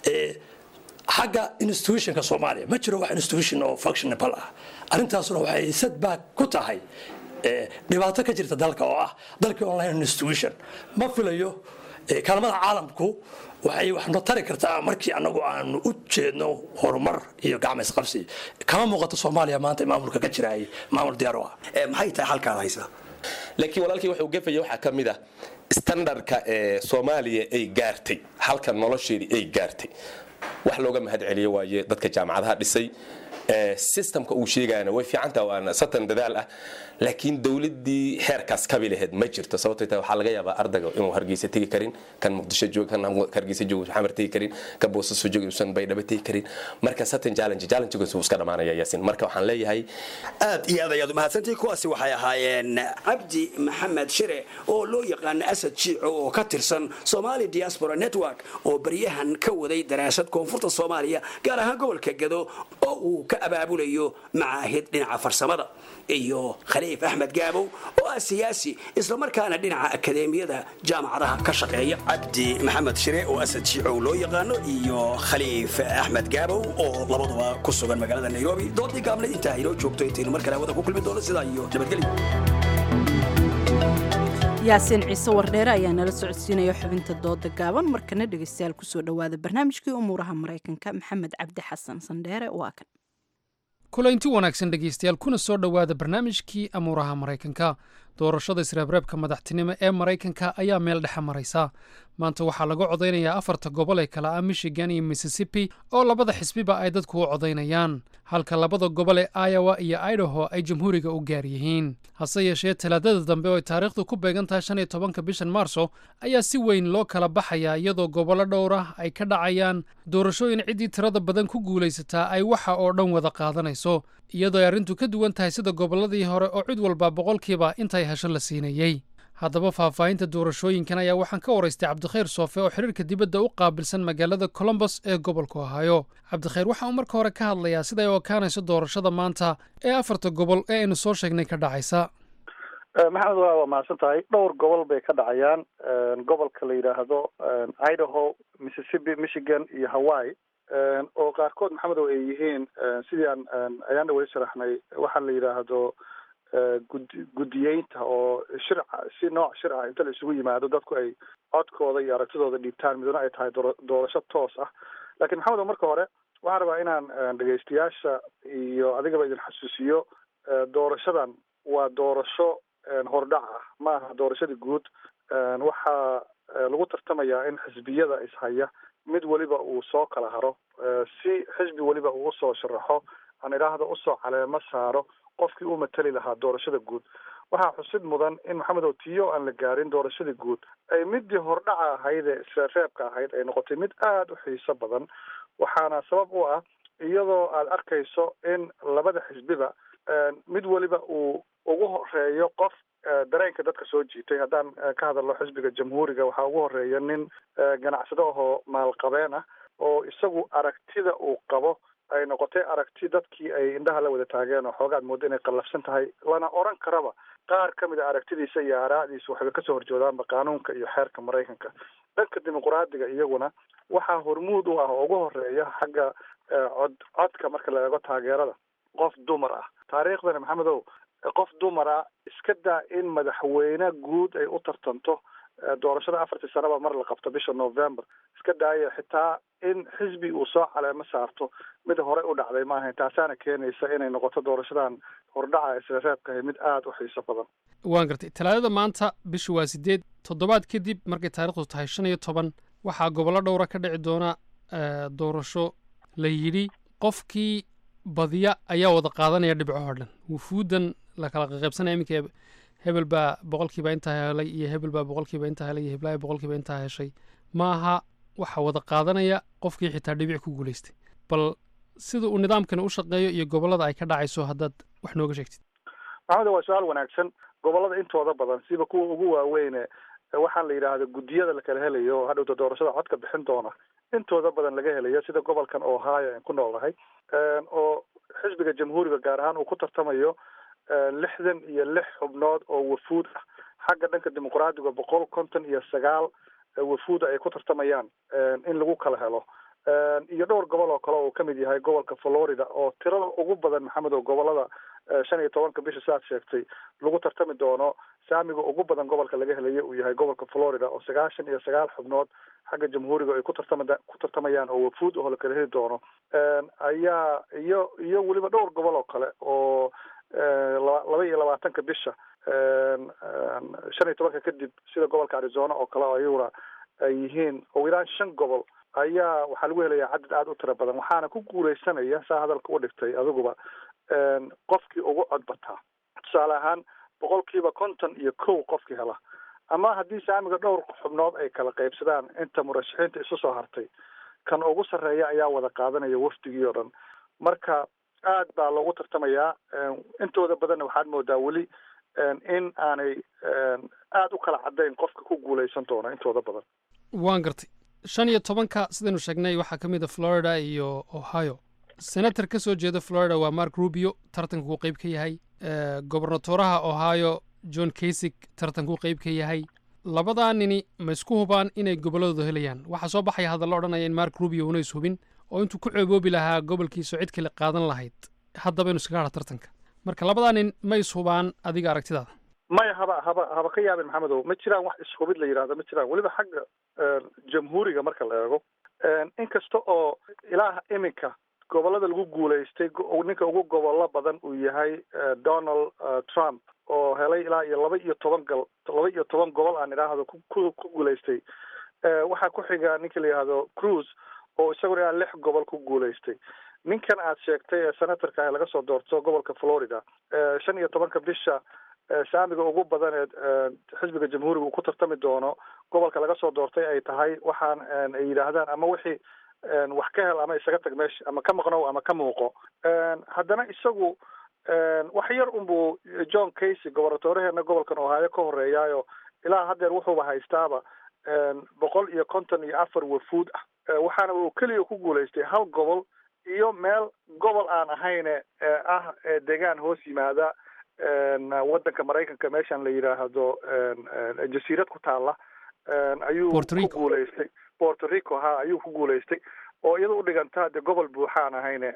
xagga institutionka soomaaliya ma jiro wax institution oo functionable ah arrintaasuna waxay setback ku tahay dhibaato ka jirta dalka oo ah dalkii online institution ma filayo kaalmada caalamku waxay waxno tari kartaa markii anagu aanu u jeedno horumar iyo gacma isqabsi kama muuqato soomaaliya maanta maamulka ka jiraay maamul diyaar u ah maxay tahay halkaad haysaa laakiin walaalkii wuxuu gafaya waxaa ka mid ah standardka ee soomaaliya ay gaartay halka nolosheedii ay gaartay wax looga mahad celiyo waaye dadka jaamacadaha dhisay systemka uu sheegayana way fiicantaha waana satan dadaal ah laakiin dowladii heerkaas kabi laheyd ma jirto sababtay tahay waxaa laga yaabaa ardayga inuu hargeysa tegi karin kan muqdisho joog kan hargeysa joog xamar tegi karin kan boosaaso joog uusan baydhabo tegi karin marka satan challenge challengegaas wuu iska dhamaanaya yaasin marka waxaan leeyahay aad iyo aad ayaad umahadsantihi kuwaasi waxay ahaayeen cabdi maxamed shire oo loo yaqaana asad jiico oo ka tirsan somali diaspora network oo baryahan ka waday daraasad koonfurta soomaaliya gaar ahaan gobolka gado oo uu ka abaabulayo macaahid dhinaca farsamada iyo khaliif axmed gaabow oo ah siyaasi islamarkaana dhinaca akadeemiyada jaamacadaha ka shaqeeya cabdi maxamed shire oo asad jiicow loo yaqaano iyo khaliif axmed gaabow oo labaduba ku sugan magaalada nairobi doodii gaabnad intaa inoo joogto intaynu mar kale hawada ku kulmi doono sidaa iyo nabadgelyo yaasiin ciise wardheere ayaa nala socodsiinaya xubinta dooda gaaban markana dhegeystayaal kusoo dhowaada barnaamijkii umuuraha maraykanka maxamed cabdi xasan sandheere waa kan kulaynti wanaagsan dhegaystayaal kuna soo dhowaada barnaamijkii amuuraha maraykanka doorashada isreebreebka madaxtinimo ee maraykanka ayaa meel dhexe maraysa maanta waxaa laga codaynayaa afarta gobol ee kale ah michigan iyo mississippi oo labada xisbiba ay dadku u codaynayaan halka labada gobol ee iowa iyo idaho ay jamhuuriga u gaar yihiin hase yeeshee talaadada dambe oo ay taariikhdu ku beegan tahay shan iyo tobanka bishan maarso ayaa si weyn loo kala baxayaa iyadoo gobollo dhowr ah ay ka dhacayaan doorashooyin ciddii tirada badan ku guulaysataa ay waxa oo dhan wada qaadanayso iyadoo ay arrintu ka duwan tahay sida gobolladii hore oo cid walba boqolkiiba intay hesho la siinayey haddaba faahfaahinta doorashooyinkan ayaa waxaan ka waraystay cabdikhayr soofe oo xiriirka dibadda u qaabilsan magaalada colombos ee gobolka ohaayo cabdikhayr waxa uu marka hore ka hadlayaa siday u ekaanayso doorashada maanta ee afarta gobol ee aynu soo sheegnay ka dhacaysa maxamed waa waa mahadsan tahay dhowr gobol bay ka dhacayaan gobolka la yidhaahdo idaho mississippi michigan iyo hawaii oo qaarkood maxamedow ay yihiin sidii aan ayaana weli sharaxnay waxaa la yidhaahdo gud guddiyeynta oo shir si nooc shir ah inta la isugu yimaado dadku ay codkooda iyo aragtidooda dhiibtaan midna ay tahay doorasho toos ah laakiin maxamedow marka hore waxaan rabaa inaan dhegaystayaasha iyo adigaba idin xasuusiyo doorashadan waa doorasho hordhac ah ma aha doorashadii guud waxaa lagu tartamayaa in xisbiyada ishaya mid weliba uu soo kala haro si xisbi weliba uu usoo sharaxo aan idhaahda usoo caleemo saaro qofkii u matali lahaa doorashada guud waxaa xusid mudan in maxamed otiyo aan la gaarin doorashadii guud ay midii hordhaca ahayd ee isreebka ahayd ay noqotay mid aada u xiiso badan waxaana sabab u ah iyadoo aada arkayso in labada xisbiba mid weliba uu ugu horeeyo qof dareenka dadka soo jiitay haddaan ka hadalno xisbiga jamhuuriga waxaa ugu horeeya nin ganacsado ahoo maalqabeen ah oo isagu aragtida uu qabo ay noqotay aragti dadkii ay indhaha la wada taageen oo xoogaad moodo inay qallafsan tahay lana oran karaba qaar ka mid a aragtidiisa iyo aaraa'diisa waxay kasoo horjoodaanba qaanuunka iyo xeerka maraykanka dhanka dimuqraadiga iyaguna waxaa hormuud u ah oo ugu horeeya xagga cod codka marka la eego taageerada qof dumar ah taariikhdana maxamedow qof dumar ah iska daa in madaxweyne guud ay u tartanto doorashada afartii sanaba mar la qabto bisha november iska daaya xitaa in xisbi uu soo caleemo saarto mid horey u dhacday maahayn taasaana keenaysa inay noqoto doorashadan hordhaca isla reebkahay mid aada u xiiso badan waan gartay talaadada maanta bishu waa sideed toddobaad kadib markay taarikhdu tahay shan iyo toban waxaa gobollo dhowra ka dhici doona doorasho la yidhi qofkii badiya ayaa wada qaadanaya dhibcoo dhan wufuuddan la kala qaqaybsanaya iminka hebel baa boqolkiiba intaa helay iyo hebel baa boqolkiiba intaa helay iyo heblaaya boqolkiiba intaa heshay maaha waxa wada qaadanaya qofkii xitaa dhibic ku guulaystay bal sida uu nidaamkani u shaqeeyo iyo gobollada ay ka dhacayso haddaad wax nooga sheegtid maxamed waa su-aal wanaagsan gobollada intooda badan siba kuwa ugu waaweyne waxaan la yidhaahda guddiyada la kala helayo oo hadhowta doorashada codka bixin doona intooda badan laga helayo sida gobolkan ohio aan ku noolnahay oo xisbiga jamhuuriga gaar ahaan uu ku tartamayo lixdan iyo lix xubnood oo wafuud ah xagga dhanka dimuqraadiga boqol konton iyo sagaal wafuuda ay ku tartamayaan in lagu kala helo iyo dhowr gobol oo kale oo kamid yahay gobolka florida oo tirada ugu badan maxamed oo gobolada shan iyo tobanka bisha siaad sheegtay lagu tartami doono saamiga ugu badan gobolka laga helayo uu yahay gobolka florida oo sagaashan iyo sagaal xubnood xagga jamhuuriga ay ku tartama ku tartamayaan oo wafuud oo la kala heli doono ayaa iyo iyo weliba dhowr gobol oo kale oo laba iyo labaatanka bisha shan iyo tobanka kadib sida gobolka arizona oo kale oo ayaguna ay yihiin ugu yaraan shan gobol ayaa waxaa lagu helayaa cadad aada u tiro badan waxaana ku guuleysanaya saa hadalka u dhigtay adiguba qofkii ugu cod bataa tusaale ahaan boqolkiiba konton iyo kow qofkii hela ama haddii saamiga dhowr xubnood ay kala qaybsadaan inta murashaxiinta isu soo hartay kan ugu sarreeya ayaa wada qaadanaya wafdigii oo dhan marka aad baa loogu tartamayaa intooda badanna waxaad moodaa weli in aanay aada u kala caddayn qofka ku guuleysan doona intooda badan waan gartay shan iyo tobanka sidaynu sheegnay waxaa ka mid a florida iyo ohio senator ka soo jeeda florida waa mark rubio tartankuu qeyb ka yahay gobernatoraha ohio john kasig tartankuu qeyb ka yahay labadaa nini ma isku hubaan inay gobolladooda helayaan waxaa soo baxaya hadalla odhanaya in mark rubio una is hubin oo intuu ku ceeboobi lahaa gobolkiisa cid kale qaadan lahayd haddaba inu iskaga hadha tartanka marka labadaa nin ma is hubaan adiga aragtidaada maya haba haba haba ka yaabin maxamedow ma jiraan wax ishubid la yidhahdo ma jiraan weliba xagga jamhuuriga marka la eego inkasta oo ilaa iminka gobollada lagu guulaystay ninka ugu gobollo badan uu yahay donald trump oo helay ilaa iyo laba iyo toban gal laba iyo toban gobol aan idhaahdo ku ku guulaystay waxaa ku xiga ninka la yidhaahdo cruise oo isaguna ilaa lix gobol ku guulaystay ninkan aad sheegtay ee senatorka ah laga soo doorto gobolka florida shan iyo tobanka bisha saamiga ugu badan ee xisbiga jamhuuriga uu ku tartami doono gobolka laga soo doortay ay tahay waxaan ay yidhaahdaan ama wixii wax ka hel ama isaga tag meesha ama ka maqnow ama ka muuqo haddana isagu wax yar unbuu john casey gobornatoraheena gobolkan ohaayo ka horeeyaayo ilaa haddeer wuxuuba haystaaba boqol iyo konton iyo afar wafuud ah waxaana uu keliya ku guulaystay hal gobol iyo meel gobol aan ahayne ah deegaan hoos yimaada waddanka maraykanka meeshan la yidhaahdo jasiirad ku taala ayuu ku guulaystay porto rico ha ayuu ku guulaystay oo iyada u dhiganta dee gobol buuxaan ahayne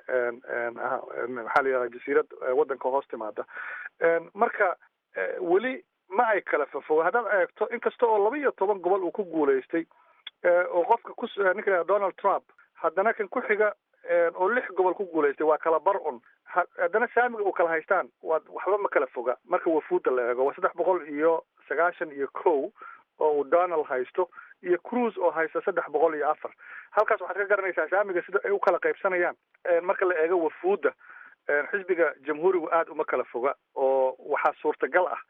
maxaa la yidhahda jasiirad waddanka hoos timaada marka weli ma ay kala fafo haddaad eegto inkasta oo laba iyo toban gobol uu ku guulaystay oo qofka ku ninka la donald trump haddana kan ku xiga oo lix gobol ku guulaystay waa kala bar un haddana saamiga uu kala haystaan waa waxba ma kala foga marka wafuudda la eego waa saddex boqol iyo sagaashan iyo kow oo uu donald haysto iyo cruise oo haysta saddex boqol iyo afar halkaas waxaad ka garanaysaa saamiga sida ay u kala qaybsanayaan marka la eego wafuudda xisbiga jamhuurigu aada uma kala foga oo waxaa suurtagal ah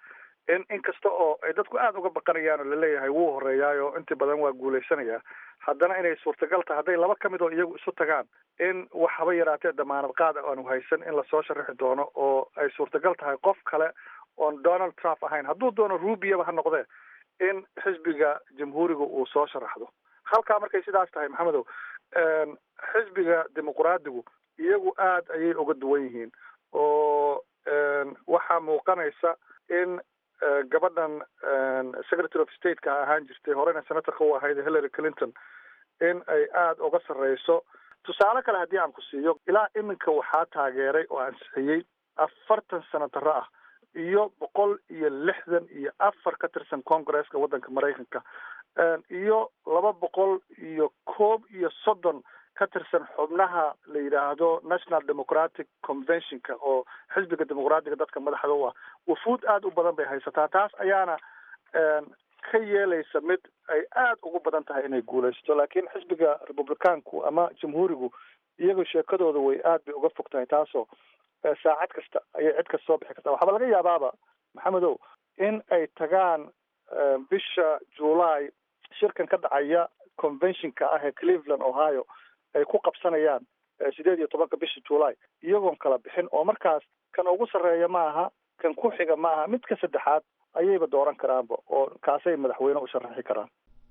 in inkasta oo ay dadku aada uga baqanayaan oo laleeyahay wuu horeeyaayo intii badan waa guulaysanaya haddana inay suurtagal tahay hadday laba ka mid oo iyagu isu tagaan in wax haba yaraatee damaanad qaad aanu haysan in lasoo sharaxi doono oo ay suurtagal tahay qof kale oon donald trump ahayn hadduu doono rubiaba ha noqdee in xisbiga jamhuuriga uu soo sharaxdo halkaa markay sidaas tahay maxamedow xisbiga dimuqraadigu iyagu aad ayay uga duwan yihiin oo waxaa muuqanaysa in gabadhan secretary of stateka ahaan jirtay horena senatorka u ahayd hillary clinton in ay aada uga sarreyso tusaale kale haddii aan ku siiyo ilaa iminka waxaa taageeray oo ansixiyey afartan senataro ah iyo boqol iyo lixdan iyo afar ka tirsan congresska waddanka maraykanka iyo laba boqol iyo koob iyo soddon ka tirsan xubnaha la yidhaahdo national democratic conventionka oo xisbiga dimuqraadiga dadka madaxda u ah wafuud aada u badan bay haysataa taas ayaana ka yeelaysa mid ay aada ugu badan tahay inay guulaysato laakiin xisbiga republicaanku ama jamhuurigu iyaga sheekadooda way aad bay uga fog tahay taasoo saacad kasta ayay cid kasta soo bixi kartaa waxaaba laga yaabaaba maxamedow in ay tagaan bisha july shirkan ka dhacaya conventionka ah ee cleveland ohio ay ku qabsanayaan sideed iyo tobanka bisha july iyagoon kala bixin oo markaas kan ugu sarreeya ma aha kan ku xiga ma aha midka saddexaad ayayba dooran karaanba oo kaasay madaxweyne u sharaxi karaan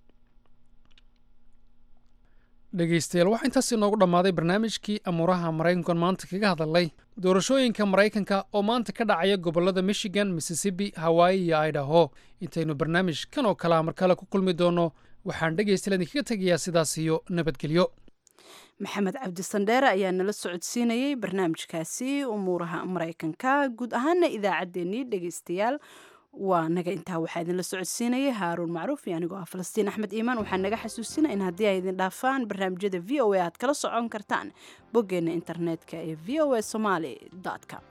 dhegaystayaal waxaa intaas inoogu dhammaaday barnaamijkii amuuraha maraykankan maanta kaga hadalnay doorashooyinka maraykanka oo maanta ka dhacaya gobollada michigan mississippi hawaii iyo idaho intaynu barnaamij kan oo kalea mar kale ku kulmi doonno waxaan dhegaystayaal idinkaga tegayaa sidaas iyo nabadgelyo maxamed cabdi sandheere ayaa nala socodsiinayey barnaamijkaasi umuuraha maraykanka guud ahaana idaacaddeenii dhegaystayaal waa naga intaa waxaa idinla socodsiinayay haaruun macruuf iyo anigoo ah falastiin axmed iimaan waxaa naga xasuusina in haddii ay idin dhaafaan barnaamijyada v o a aad kala socon kartaan boggeenna internetka ee v o a somaali com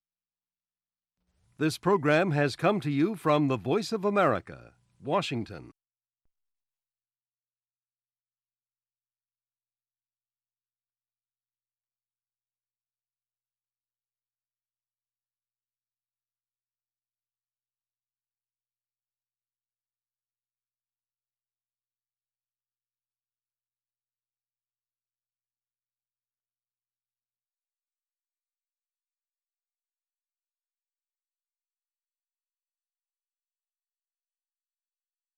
This program has come to you from the Voice of America, Washington.